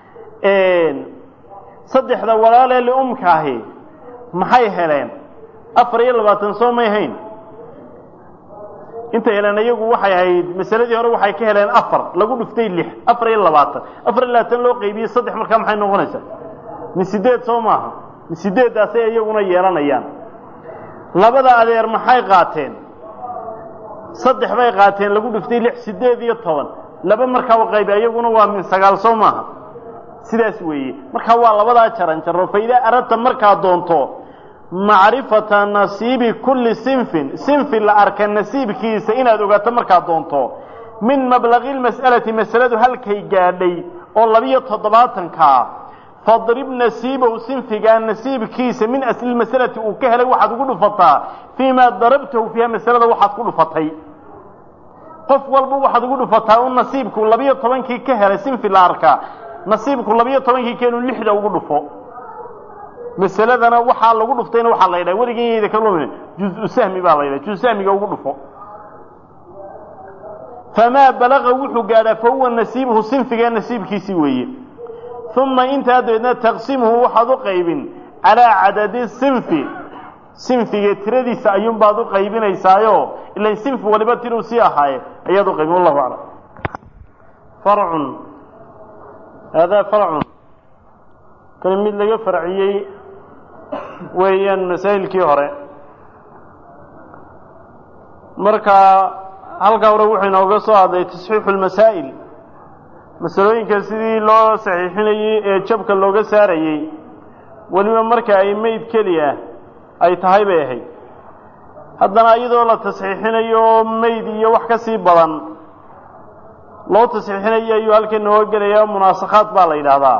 saddexda walaalee liumkaahi maxay heleen afar iyo labaatan soo may hayn intay heleen iyagu waxay ahayd masaladii hore waxay ka heleen afar lagu dhuftay lix afar iyo labaatan afar iyo labaatan loo qaybiyey saddex markaa maxay noqonaysaa min sideed soo maaha min sideeddaasay iyaguna yeelanayaan labada adeer maxay qaateen saddex bay qaateen lagu dhuftay lix sideed iyo toban laba markaa u qaybi iyaguna waa min sagaal soo maaha sidaas weeye markaa waa labadaa jaran jaro fa idaa aradta markaa doonto macrifata nasiibi kulli sinfin sinfi la arka nasiibkiisa inaad ogaato markaad doonto min mablaqi lmas'alati masaladu halkay gaadhay oo labiyo toddobaatankaa fadrib nasiibahu sinfigaa nasiibkiisa min asli masalati uu ka helay waxaad ugu dhufataa fii maa darabtahu fiiha masalada waxaad ku dhufatay qof walba waxaad ugu dhufataa un nasiibku labiyo tobankii ka helay sinfi la arkaa nasiibku labiyo tobankii keenu lixda ugu dhufo masaladana waxaa lagu dhuftayna waxaa la yidhaha weligeeyda ka lumin juzu sahmi baa la yidhaha juzu sahmiga ugu dhufo famaa balaqa wuxuu gaadhaa fa huwa nasiibuhu sinfiga nasiibkiisii weeye uma intaa dabeedna taqsimuhu waxaad u qaybin calaa cadadi sinfi sinfiga tiradiisa ayuunbaad u qaybinaysaayo ilan sinfi waliba tiruu sii ahaaye ayaad u qaybin wallahu aclam farcun haadaa farcun kani mid laga farciyey weeyaan masaa'ilkii hore marka halkaa hore wuxuu inooga soo hadlay tasxiixu lmasaa'il masalooyinka sidii loo saxiixinayey ee jabka looga saarayey weliba marka ay meyd keli ah ay tahay bay ahayd haddana iyadoo la tasxiixinayo meyd iyo wax ka sii badan loo tasxiixinayo ayuu halkan nooga gelaya munaasakhaad baa la yidhaahdaa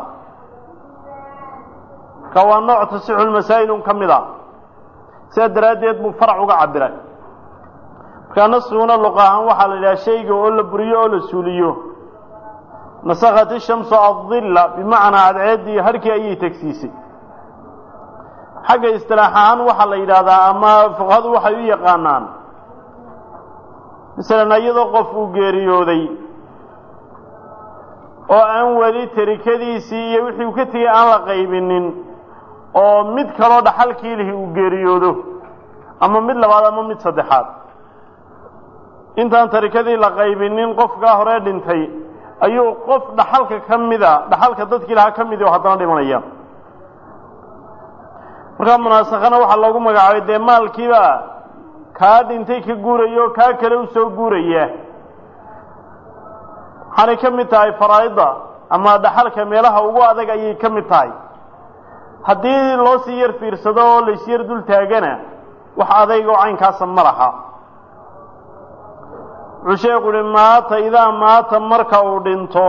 ka waa nooc tasixu lmasaa'ilun ka mid a sidaa daraaddeed buu farac uga cabiray markaa naskiguna luqa ahaan waxaa la yidhaha shayga oo la buriyo oo la suuliyo nasakhat ishamsu adilla bimacnaa cadceeddii harkii ayay tegsiisay xagga istilaax ahaan waxaa la yidhaahdaa ama fuqahadu waxay u yaqaanaan masalan iyadoo qof uu geeriyooday oo aan weli tarikadiisii iyo wixii uu ka tegey aan la qaybinin oo mid kaloo dhaxalkii lihi uu geeriyoodo ama mid labaad ama mid saddexaad intaan tarikadii la qaybinin qofkaa hore dhintay ayuu qof dhaxalka ka mida dhaxalka dadkii lahaa ka midi oo haddana dhimanaya markaa munaasakhana waxaa loogu magacaabay dee maalkiiba kaa dhintay ka guuraya oo kaa kale u soo guuraya waxaanay ka mid tahay faraa'idda ama dhaxalka meelaha ugu adag ayay ka mid tahay haddii loo sii yar fiirsado oo laysyar dul taagana wax adayg oo caynkaasa ma laha wuxuu sheekhu uhi maata idaa maata marka uu dhinto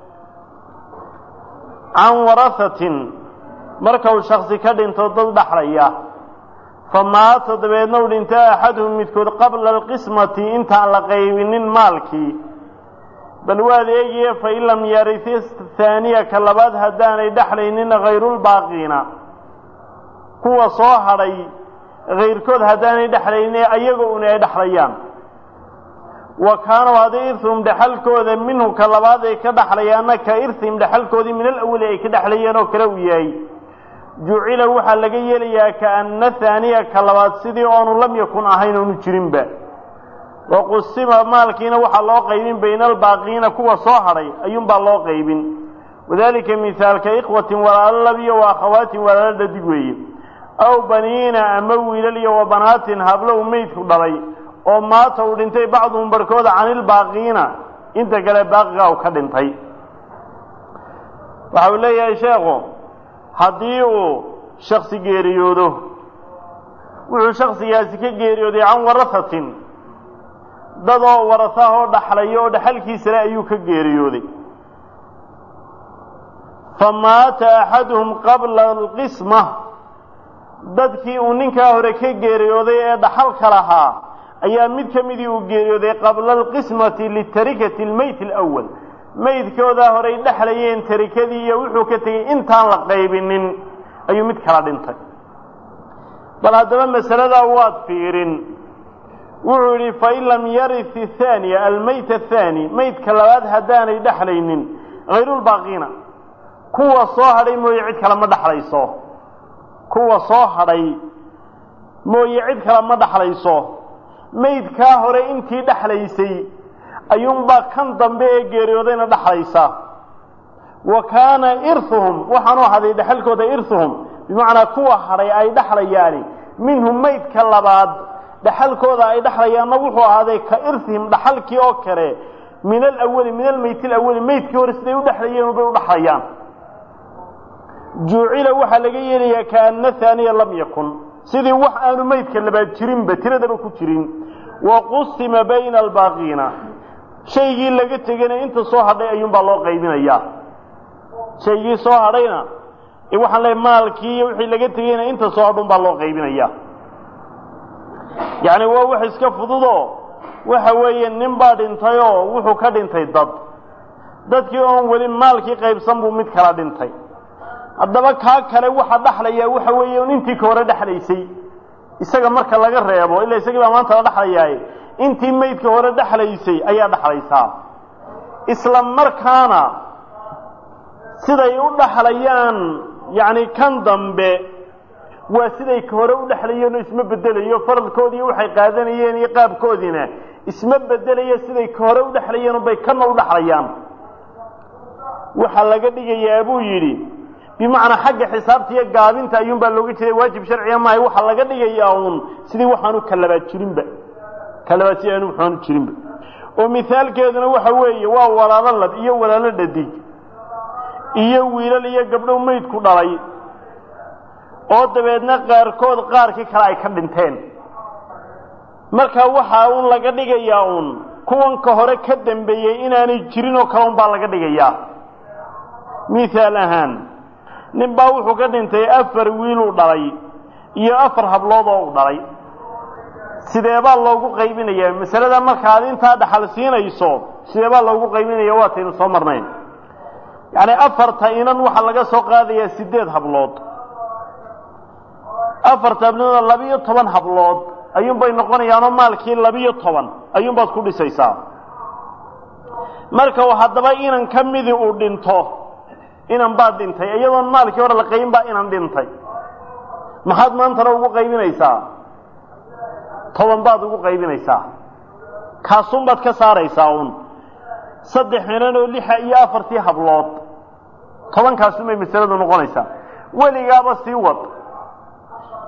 can warahatin marka uu shaksi ka dhinto dad dhaxlaya fa maata dabeedna uu dhinto axaduhum midkood qabla alqismati intaan la qaybinin maalkii bal waad eegiye fain lam yarisi haaniya ka labaad haddaanay dhexlaynin hayrulbaaqiina kuwa soo hadhay hayrkood haddaanay dhexlaynin ayaga una ay dhexlayaan wa kaanuu haddii irhum dhexalkooda minhu ka labaad ay ka dhexlayaanna ka irhim dhexalkoodii min alawali ay ka dhexlayeen oo kale uu yahay jucila waxaa laga yeelayaa kaana haaniya ka labaad sidii oonu lam yakun ahayn oonu jirinba waqusima maalkiina waxaa loo qaybin bayna albaaqiina kuwa soo hadhay ayuunbaa loo qaybin wadalika mihaalka ikhwatin walaalo lab iyo wa akhawaatin walaalo dhadig weeye aw baniina ama wiilal iyo wa banaatin hablo u meydku dhalay oo maata uu dhintay bacduhum barhkooda canilbaaqiina inta kale baaqiga u ka dhintay waxa uu leeyahay sheekhu haddii uu shaksi geeriyoodo wuxuu shaksigaasi ka geeriyooday can warahatin dad oo warasaha oo dhaxlaya oo dhaxalkiisale ayuu ka geeriyooday fa maata axaduhum qabla alqisma dadkii uu ninkaa hore ka geeriyooday ee dhaxalka lahaa ayaa mid ka midii uu geeriyooday qabla alqismati litarikati almeyt alawal meydkoodaa horey dhexlayeen tarikadii iyo wuxuu ka tegey intaan la qaybinin ayuu mid kala dhintay bal haddaba masaladaa waad fiirin wuxuu yidhi fain lam yarit ahaaniya almeyt athaani meydka labaad haddaanay dhexlaynin hayrulbaaqiina kuwa soo hadhay mooye cid kale ma dhexlayso kuwa soo hadhay mooye cid kale ma dhexlayso meydkaa hore intii dhexlaysay ayuunbaa kan dambe ee geeriyoodayna dhexlaysa wa kaana irhuhum waxaanu ahaday dhexalkooda irhuhum bimacnaa kuwa hadhay ay dhexlayaani minhum meydka labaad dhaxalkooda ay dhexlayaanna wuxuu ahaaday ka irhihim dhaxalkii oo kale min alawali min almeyt alawali meydkii hore siday u dhexlayeen bay u dhexlayaan juucila waxaa laga yeelayaa kaana haaniya lam yakun sidii wax aanu meydka labaad jirinba tiradaba ku jirin wa qusima bayna albaaqiina shaygii laga tegayna inta soo hadhay ayuunbaa loo qaybinayaa shaygii soo hadhayna waxaan leeay maalkii iyo wixii laga tegayna inta soo hadhun baa loo qaybinayaa yacni waa wax iska fududoo waxa weeye nin baa dhintayoo wuxuu ka dhintay dad dadkii oon weli maalkii qaybsan buu mid kala dhintay haddaba kaa kale waxa dhexlayaa waxa weeye un intii ka hore dhexlaysay isaga marka laga reebo illa isagii baa maanta la dhexlayaaye intii meydka hore dhexlaysay ayaa dhexlaysaa isla markaana siday u dhexlayaan yacni kan dambe waa siday ka hore u dhexlayeen oo isma bedelayo faradkoodii waxay qaadanayeen iyo qaabkoodiina isma bedelayo siday ka hore u dhexlayeen bay kana u dhexlayaan waxaa laga dhigayaa buu yidhi bimacnaa xagga xisaabta iyo gaabinta ayuunbaa looga jeeday waajib sharciga maahay waxaa laga dhigayaa uun sidii waxaanu kalabaad jirinba kalabaad si aanu waxaanu jirinba oo mithaalkeeduna waxa weeye waa walaalo lab iyo walaalo dhadig iyo wiilal iyo gabdho meydku dhalay oo dabeedna qaarkood qaarkii kale ay ka dhinteen marka waxaa uun laga dhigayaa uun kuwanka hore ka dambeeyey inaanay jirin oo kale un baa laga dhigayaa mithaal ahaan nin baa wuxuu ka dhintay afar wiiluu dhalay iyo afar hablood oo u dhalay sideebaa loogu qaybinayaa masalada markaad intaa dhaxal siinayso sideebaa loogu qaybinaya waataynu soo marnayn yacni afarta inan waxaa laga soo qaadayaa siddeed hablood afarta habloodna labiyo toban hablood ayuunbay noqonayaanoo maalkii labiyo toban ayuunbaad ku dhisaysaa marka haddaba inan ka midii uu dhinto inan baad dhintay iyadoon maalkii hore la qaybin baa inan dhintay maxaad maantana ugu qaybinaysaa toban baad ugu qaybinaysaa kaasun baad ka saaraysaa uun saddex inan oo lixa iyo afartii hablood tobankaasun bay masaladu noqonaysaa weligaaba sii wad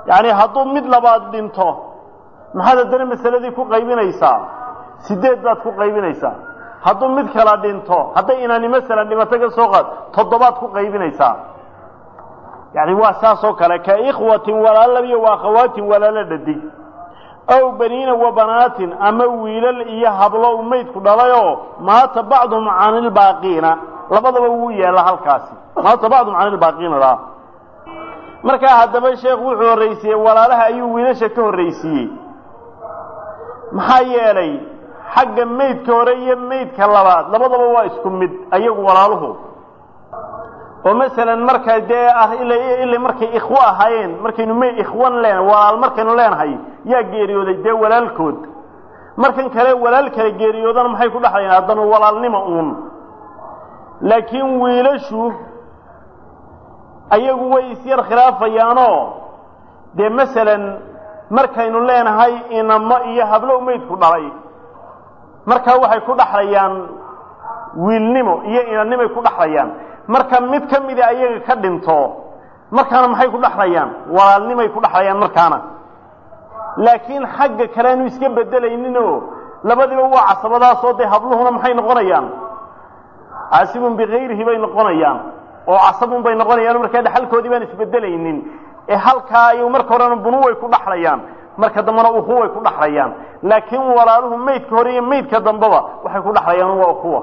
yacni hadduu mid labaad dhinto maxaad haddana masaladii ku qaybinaysaa sideed baad ku qaybinaysaa hadduu mid kala dhinto hadday inaani masalan dhimato ka soo qaad toddobaad ku qaybinaysaa yani waa saas oo kale ka ikhwatin walaalo iyo wa akhawaatin walaalo dhadig aw baniina wa banaatin ama wiilal iyo hablo u maydku dhalayoo maata bacduhum can ilbaaqiina labadaba wuu yaalla halkaasi maata bacduhum can ilbaaqiina daa markaa haddaba sheekhu wuxuu horraysiiyey walaalaha ayuu wiilasha ka horraysiiyey maxaa yeelay xagga maydka hore iyo maydka labaad labadaba waa isku mid ayagu walaaluhu oo masalan marka dee ah ila markay ikhwo ahaayeen markaynu m ikhwan leen walaal markaynu leenahay yaa geeriyooday dee walaalkood markan kale walaal kale geeriyoodana maxay ku dhexlayaan haddana walaalnimo uun laakiin wiilashu ayagu way isyar khilaafayaanoo dee masalan markaynu leenahay inamo iyo hablo maydku dhalay markaa waxay ku dhaxlayaan wiilnimo iyo inanimay ku dhaxlayaan marka mid ka mida ayaga ka dhinto markaana maxay ku dhaxlayaan walaalnimay ku dhaxlayaan markaana laakiin xagga kale aanu iska bedelayninoo labadiba waa casabadaasoo dee habluhuna maxay noqonayaan caasibun bikayrihi bay noqonayaan oo casabun bay noqonayaan markaa dhaxalkoodii baan isbedelaynin ee halkaa ayuu marka horena bunu way ku dhaxlayaan marka dambena uhu way ku dhaxlayaan laakiin walaaluhu maydka hore iyo maydka dambeba waxay ku dhaxlayaan waa kuwa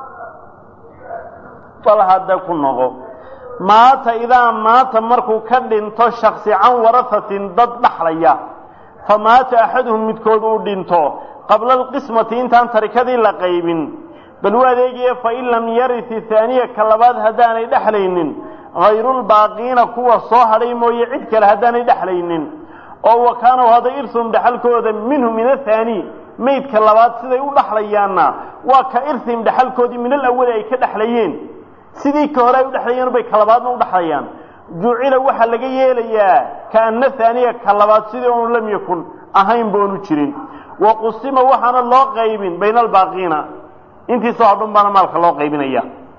bal hadda ku noqo maata idaa maata markuu ka dhinto shaksi can warahatin dad dhaxlaya fa maata axaduhum midkood uu dhinto qabla alqismati intaan tarikadii la qaybin bal u adeegaye fain lam yarit haaniya ka labaad haddaanay dhexlaynin hayrulbaaqiina kuwa soo hadhay mooye cid kale haddaanay dhexlaynin oo wa kaanaw hadda irhum dhexalkooda minhu min athaani maydka labaad siday u dhaxlayaanna waa ka irhim dhexalkoodii min alawali ay ka dhexlayeen sidii ka hore ay u dhexlayeen bay ka labaadna u dhexlayaan jucila waxaa laga yeelayaa kaana haaniya ka labaad sidii oonu lam yakun ahayn boonu jirin wa qusima waxaana loo qaybin bayna albaaqiina intiisoo hadhun baana maalka loo qaybinaya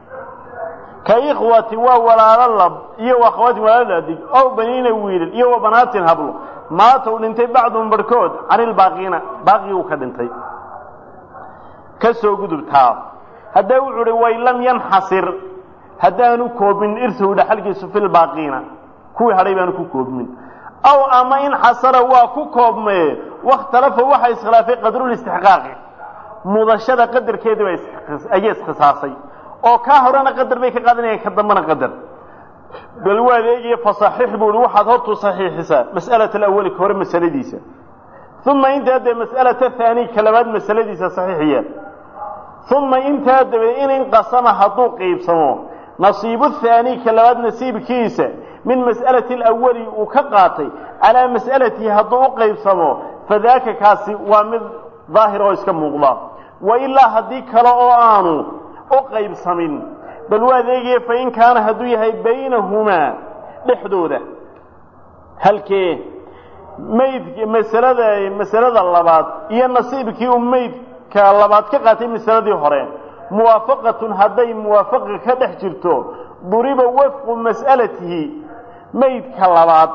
ka ikhwati waa walaalo lab iyo wa akhawaatin walaalo adig ow baniina wiilal iyo wa banaatin hablo maata uu dhintay bacduhum barhkood can ilbaaqiina baaqii uu ka dhintay ka soo gudubtaa haddee wuxuu uhi way lam yanxasir haddaanu koobmin irsahu dhaxalkiisu fi lbaaqiina kuwii hadhay baanu ku koobmin aw ama inxasara waa ku koobmee wakhtalafa waxa iskhilaafay qadrulistixqaaqi mudashada qadarkeedii baa ayay iskhisaasay oo kaa horena qadar bay ka qaadanayaan ka dambana qadar bal waa adeegaya fasaxiix buu ihi waxaad hortu saxiixisaa mas'alata alawali ka hore masaladiisa uma intaa dee mas'alata haani ka labaad masaladiisa saxiixiya uma intaa dabeed in inqasama hadduu qiibsamo nasiibu haani ka labaad nasiibkiisa min mas'alati alawali uu ka qaatay calaa mas'alatihi hadduu u qaybsamo fadaaka kaasi waa mid daahir oo iska muuqda wa ilaa haddii kale oo aanu u qaybsamin bal waa adeegaya fain kaana hadduu yahay baynahumaa dhexdooda halkee mayd masalada masalada labaad iyo nasiibkii uu maydka labaad ka qaatay masaladii hore muwaafaqatun hadday muwaafaqa ka dhex jirto duriba wafqu mas'alatihi maydka labaad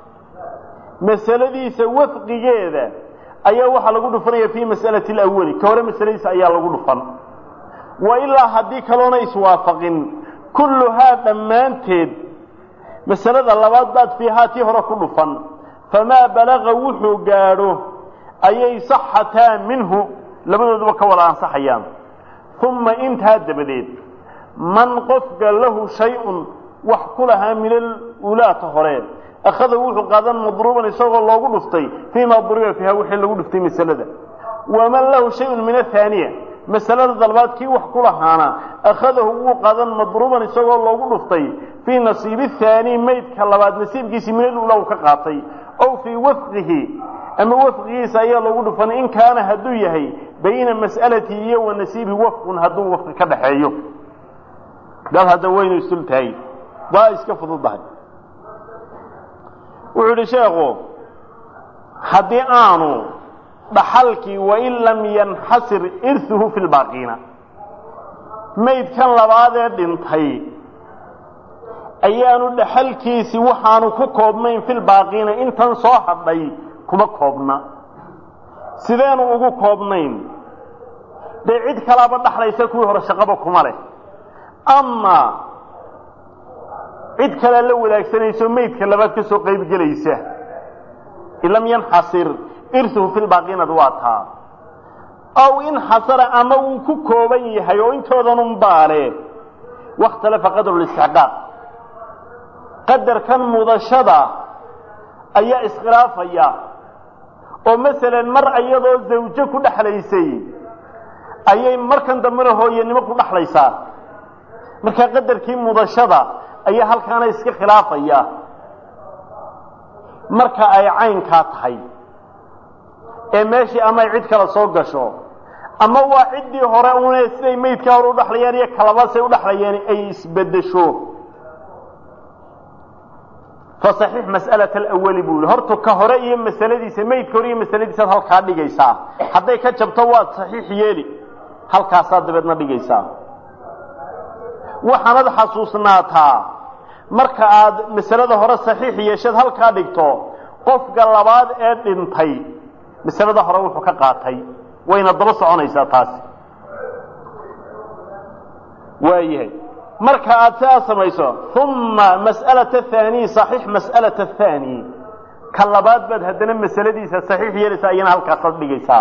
masaladiisa wafqigeeda ayaa waxaa lagu dhufanaya fii mas'alati alawali ka hore masaladiisa ayaa lagu dhufan wa ilaa haddii kaloona iswaafaqin kulluhaa dhammaanteed masalada labaad baad fiihaa tii hore ku dhufan famaa balaqa wuxuu gaadho ayay saxataa minhu labadooduba ka wada ansaxayaan uma intaa dabadeed man qofka lahu shay-un wax ku lahaa min alulaata hore akhada wuxuu qaadan madruuban isagoo loogu dhuftay fiimaa duriba fiiha wixii lagu dhuftay masalada waman lahu shayun min athaaniya masalada dalbaad kii wax ku lahaana akhadahu wuu qaadan madruuban isagoo loogu dhuftay fii nasiibi thaani maydka labaad nasiibkiisii min alula uu ka qaatay ow fii wafqihi ama wafqigiisa ayaa loogu dhufan in kaana hadduu yahay bayna mas'alatihi iyo wa nasiibihi wafqun hadduu wafqi ka dhaxeeyo dad hadda waynu isdultahay waa iska fududahay wuxuu idhi sheekhu haddii aanu dhaxalkii wain lam yanxasir irhuhu fi lbaaqiina maydkan labaadee dhintay ayaanu dhaxalkiisi waxaanu ku koobnayn filbaaqiina intan soo hadhay kuma koobna sideenu ugu koobnayn dee cid kalaaba dhaxlaysa kuwii hore shaqaba kuma leh ama cid kalea la wadaagsanayso meydka labaad ka soo qayb gelaysa in lam yanxasir irhuhu filbaaqiinad waa taa aw inxasara ama wuu ku kooban yahay oo intoodanun baale wakhtalafa qadru listixqaaq qadarkan mudashada ayaa iskhilaafaya oo masalan mar iyadoo zawjo ku dhexlaysay ayay markan dambena hooyanimo ku dhexlaysaa markaa qadarkii mudashada ayaa halkaana iska khilaafaya marka ay caynkaa tahay ee meeshii ama ay cid kale soo gasho ama waa ciddii hore une siday meydkaa hore udhaxlayaan iyo kalabasay udhaxlayeen ay isbedesho fasaxiix mas'alat alawali buu yihi horta ka hore iyo masaladiisa meydka hore iyo masaladiisaad halkaa dhigaysaa hadday ka jabto waad saxiix yeeli halkaasaad dabeedna dhigaysaa waxaanad xasuusnaataa marka aad masalada hore saxiix yeesheed halkaa dhigto qofka labaad ee dhintay masalada hore wuxuu ka qaatay wayna daba soconaysaa taasi waayahay marka aad sidaa samayso uma mas'alata ahaaniy saxiix mas'alata ahaani ka labaad baad haddana masaladiisa saxiix yeelaysaa iyana halkaasaad dhigaysaa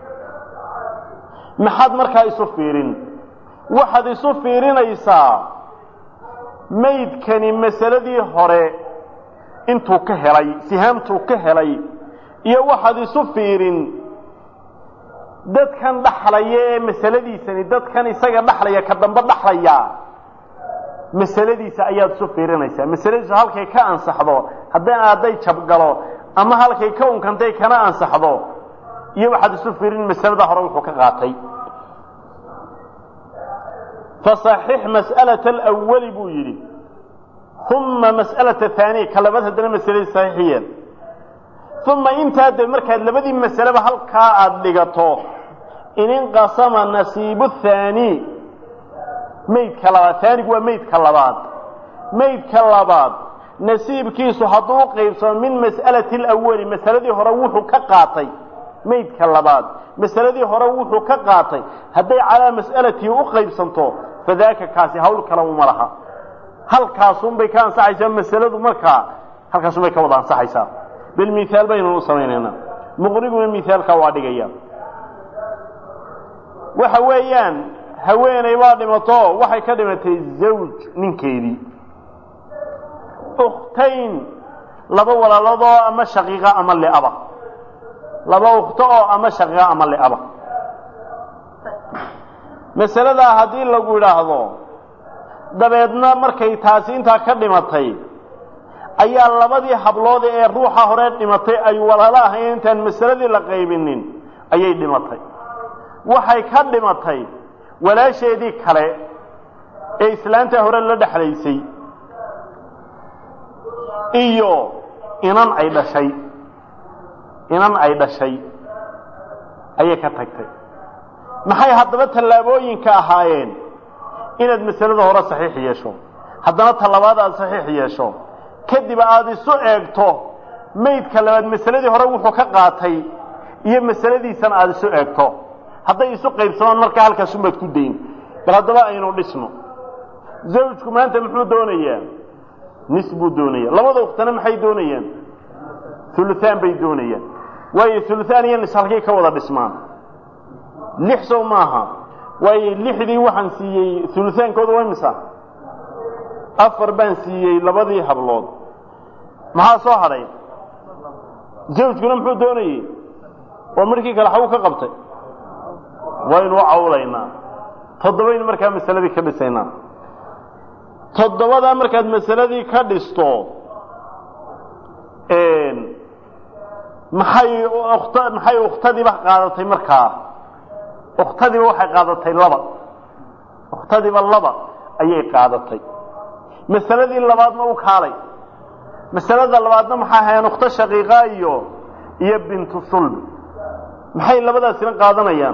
maxaad markaa isu fiirin waxaad isu fiirinaysaa maydkani masaladii hore intuu ka helay sihaamtuu ka helay iyo waxaad isu fiirin dadkan dhaxlaya ee masaladiisani dadkan isaga dhaxlaya ka dambe dhaxlaya masaladiisa ayaad isu fiirinaysaa masaladiisu halkay ka ansaxdo hadday hadday jabgalo ama halkay ka unkantay kana ansaxdo iyo waxaad isu fiirin masalada hore wuxuu ka qaatay fasaxix mas'alata alawali buu yidhi uma mas'alata ahaaniya ka labaad haddana masaladiisa saxiix yeel uma intaa dee markaad labadii masaleba halkaa aada dhigato in inqasama nasiibu thaani maydka labaad haanigu waa maydka labaad maydka labaad nasiibkiisu hadduu u qaybsamo min mas'alati alawali masaladii hore wuxuu ka qaatay maydka labaad masaladii hore wuxuu ka qaatay hadday calaa mas'alatii u qaybsanto fadaaka kaasi hawl kale uma laha halkaasunbay ka ansaxaysaa masaladu markaa halkaasunbay ka wada ansaxaysaa bilmithaal baynu u samaynaynaa muqniguna mithaalkaa waa dhigaya waxa weeyaan haweeney baa dhimato waxay ka dhimatay zawj ninkeedii ukhtayn laba walaaladoo ama shaqiiqa ama liaba laba ukhto oo ama shaqiiqa ama liaba masaladaa haddii lagu idhaahdo dabeedna markay taasi intaa ka dhimatay ayaa labadii hablood ee ruuxa hore dhimatay ay walaalo ahayn intaan masaladii la qaybinin ayay dhimatay waxay ka dhimatay walaasheedii kale ee islaanta hore la dhexlaysay iyo inan ay dhashay inan ay dhashay ayay ka tagtay maxay haddaba tallaabooyinka ahaayeen inaad masalada hore saxiix yeesho haddana tallabaad aada saxiix yeesho kadib aada isu eegto maydka labaad masaladii hore wuxuu ka qaatay iyo masaladiisana aada isu eegto hadday isu qaybsamaan markaa halkaasunbaad ku dayn bal haddaba aynu dhisno zawjku maanta muxuu doonayaa nis buu doonaya labada uktana maxay doonayaan uluaan bay doonayaan waayo uluaan iyo nis halkay ka wada dhismaan lix sow maaha waayo lixdii waxaan siiyey ulutaankooda waa misa afar baan siiyey labadii hablood maxaa soo hadhay zawjkuna muxuu doonayey oo markii kale xagu ka qabtay waynu u cawlaynaa toddobaynu markaa masaladii ka dhisaynaa toddobadaa markaad masaladii ka dhisto maxay kt maxay ukhtadiiba qaadatay markaa ukhtadiiba waxay qaadatay laba ukhtadiiba laba ayay qaadatay masaladii labaadna u kaalay masalada labaadna maxay ahaayeen ukhto shaqiiqa iyo iyo bintu sulb maxay labadaasina qaadanayaan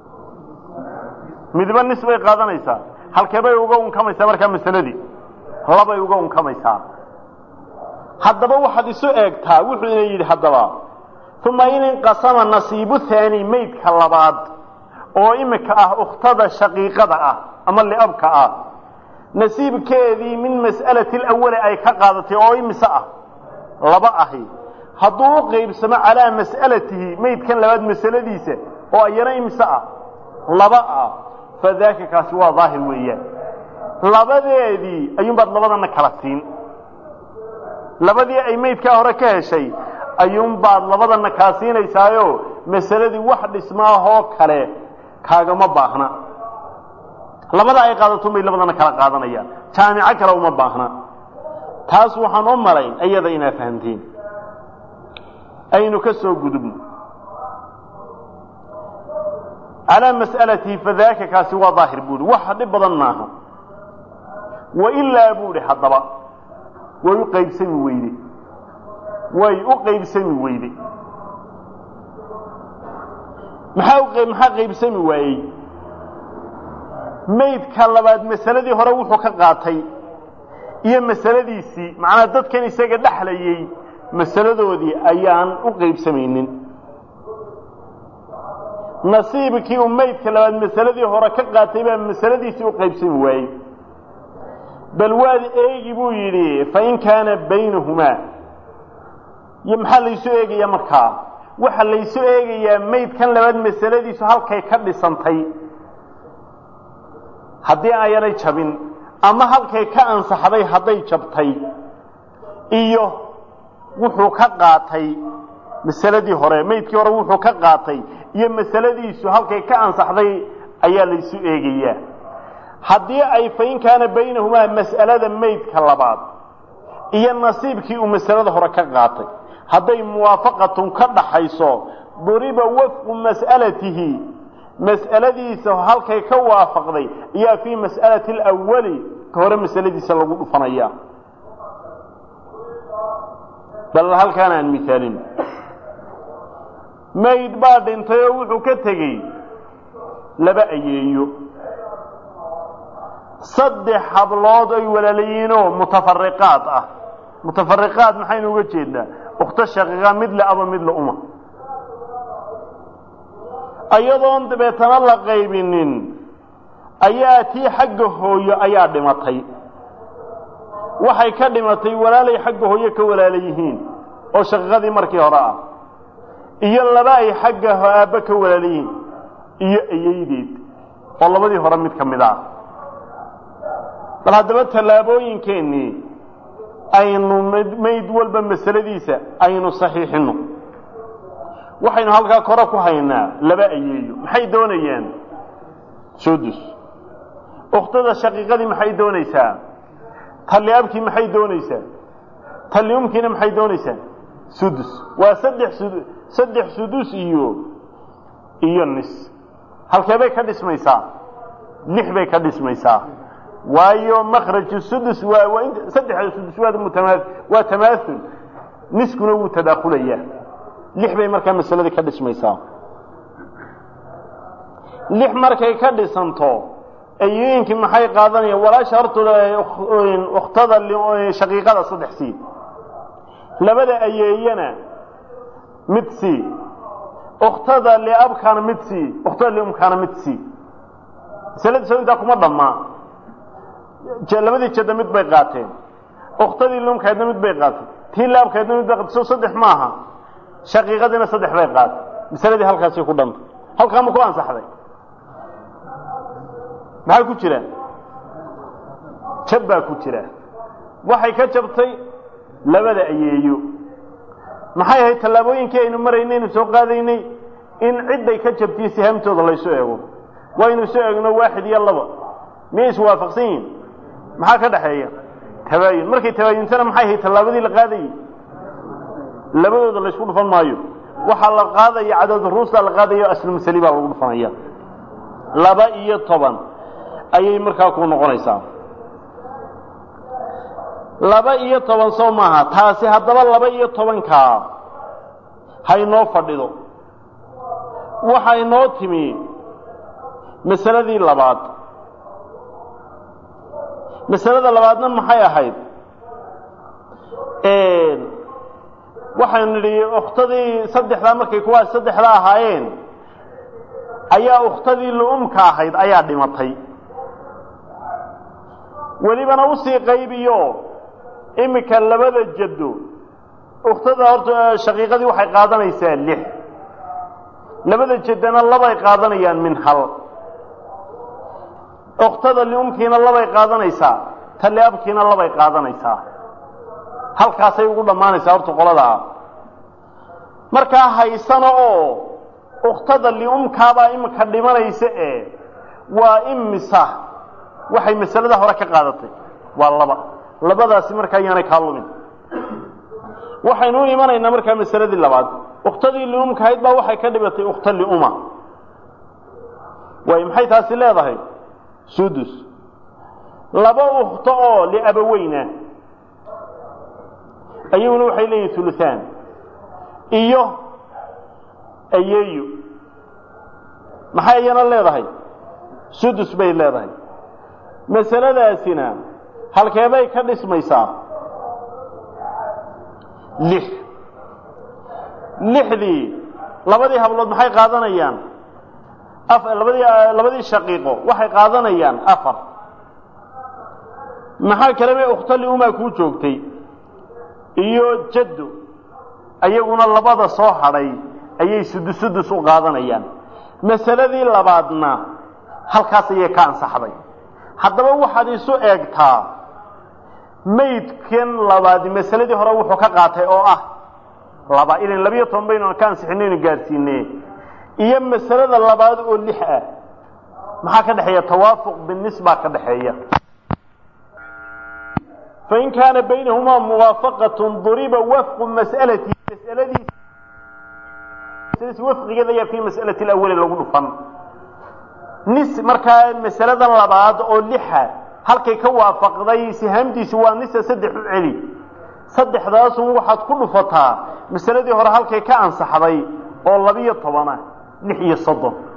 midba nis bay qaadanaysaa halkee bay uga unkamaysaa markaa masaladii labay uga unkamaysaa haddaba waxaad isu eegtaa wuxuu ina yidhi haddaba uma in inqasama nasiibu haani maydka labaad oo imika ah ukhtada shaqiiqada ah ama liabka ah nasiibkeedii min mas'alati alawali ay ka qaadatay oo imise ah laba ahi hadduu u qaybsamo calaa mas'alatihi maydkan labaad masaladiisa oo ayana imise ah laba ah fadaaka kaasi waa daahir weeyaan labadeedii ayuunbaad labadana kala siin labadii ay maydkaa hore ka heshay ayuunbaad labadana kaa siinaysaayo masaladii wax dhismaahoo kale kaagama baahna labada ay qaadato bay labadana kala qaadanayaan jaamico kale uma baahna taas waxaan u malayn iyada inaa fahamteen aynu ka soo gudubno calaa mas'alatihi fadaaka kaasi waa daahir buuhi wax dhib badan maaha wailaa buuhi haddaba way u qaybsami weyde way u qaybsami weyde maxaa maxaa qaybsami waayey maydka labaad masaladii hore wuxuu ka qaatay iyo masaladiisii macnaa dadkan isaga dhexlayey masaladoodii ayaan u qaybsamaynin nasiibkii uu maydka labaad masaladii hore ka qaatay baa masaladiisii u qaybsami waayey bal waad eegi buu yidhi fain kaana baynahumaa iyo maxaa laysu eegayaa markaa waxa laysu eegayaa maydkan labaad masaladiisu halkay ka dhisantay haddii aanay jabin ama halkay ka ansaxday hadday jabtay iyo wuxuu ka qaatay masaladii hore maydkii hore wuxuu ka qaatay iyo masaladiisu halkay ka ansaxday ayaa laysu eegayaa haddii ay fain kaana baynahumaa mas'alada maydka labaad iyo nasiibkii uu masalada hore ka qaatay hadday muwaafaqatun ka dhaxayso duriba wafqu mas'alatihi mas'aladiisa halkay ka waafaqday ayaa fii mas'alati alawali ka hore masaladiisa lagu dhufanaya bal halkaan aan mihaalin mayd baa dhintay oo wuxuu ka tegey laba ayeeyo saddex hablood ay walaalayiinoo mutafariqaad ah mutafariqaad maxaynu uga jeednaa ukhto shaqiiqa mid le aba mid le uma ayadoon dabeetana la qaybinin ayaa tii xagga hooyo ayaa dhimatay waxay ka dhimatay walaalay xagga hooyo ka walaala yihiin oo shaqiiqadii markii hore ah iyo laba ay xagga aabbe ka walaala yihiin iyo ayeydeed oo labadii hore mid ka mid ah bal haddaba tallaabooyinkeennii aynu mayd walba masaladiisa aynu saxiixino waxaynu halkaa kore ku haynaa laba ayeeyo maxay doonayaan sudus ukhtada shaqiiqadii maxay doonaysaa talli abkii maxay doonaysaa talli umkiina maxay doonaysaa sudus waa saddex sud saddex sudus iyo iyo nis halkee bay ka dhismaysaa lix bay ka dhismaysaa waayo makraju sudus waa waa int saddexda sudus waa mutama waa tamaaul niskuna wuu tadaakhulayaa lix bay markaa masaladii ka dhismaysaa lix markay ka dhisanto ayooyinkii maxay qaadanayaan walaasha hortooda ukhtada shaqiiqada saddex sii labada ayeeyana mid sii ukhtada liabkaana mid sii ukhtada liumkaana mid sii masaladii soo intaa kuma dhammaa labadii jadda mid bay qaateen ukhtadii liumkaydna mid bay qaateen tii liabkaydna mid bay qaatay soo saddex maaha shaqiiqadiina saddex bay qaatay masaladii halkaasay ku dhantay halkaa ma ku ansaxday maxaa ku jira jab baa ku jira waxay ka jabtay labada ayeeyo maxay ahayd tallaabooyinkii aynu maraynay aynu soo qaadaynay in cidday ka jabtiyo sihaamtooda laysu eego waynu isu eegno waaxid iyo laba miyay iswaafaqsan yihin maxaa ka dhaxeeya tabaayun markay tabaayuntana maxay ahayd tallaabadii la qaadayey labadooda laysku dhufan maayo waxaa la qaadaya cadad ruusta la qaadayo aslmasali baa lagu dhufanaya laba iyo toban ayay markaa ku noqonaysaa laba iyo toban soo maaha taasi haddaba laba iyo tobankaa haynoo fadhido waxa inoo timi masaladii labaad masalada labaadna maxay ahayd waxaynu nidhi ukhtadii saddexdaa markay kuwaas saddexda ahaayeen ayaa ukhtadii lu-umka ahayd ayaa dhimatay welibana usii qaybiyo iminka labada jaddo ukhtada horta shaqiiqadii waxay qaadanaysaa lix labada jaddana labay qaadanayaan min hal ukhtada liumkiina labay qaadanaysaa ta liabkiina labay qaadanaysaa halkaasay ugu dhammaanaysaa horta qoladaa markaa haysana oo ukhtada liumkaabaa iminka dhimanaysa ee waa imisa waxay masalada hore ka qaadatay waa laba labadaasi markaa ayaanay kaa lumin waxaynu u imanaynaa markaa masaladii labaad ukhtadii liumka ahayd baa waxay ka dhibatay ukhta liuma waay maxay taasi leedahay sudus laba ukhto oo liabaweyna ayaguna waxay leeyihin uluhaan iyo ayeeyo maxay iyana leedahay sudus bay leedahay masaladaasina halkeebay ka dhismaysaa lix lixdii labadii hablood maxay qaadanayaan labadii labadii shaqiiqo waxay qaadanayaan afar maxaa kalebe ukhtali umaa kuu joogtay iyo jaddo ayaguna labada soo hadhay ayay sudus sudus u qaadanayaan masaladii labaadna halkaas ayay ka ansaxday haddaba waxaad isu eegtaa maydkan labaadi masaladii hore wuxuu ka qaatay oo ah laba ilan labiyo toban baynu ka ansixinaynu gaadhsiine iyo masalada labaad oo lix ah maxaa ka dhexeeya tawaafuq binisba ka dhexeeya fain kaana baynahumaa muwaafaqatun duriba wafqu mas'alati masaladiis wafqigeeda ayaa fi mas'alati alawali lagu dhufan nis markaa masaladan labaad oo lixa halkay ka waafaqday sihaamtiisi waa nisa saddex u celi saddexdaasun waxaad ku dhufataa masaladii hore halkay ka ansaxday oo labiyo tobanah lix iyo soddon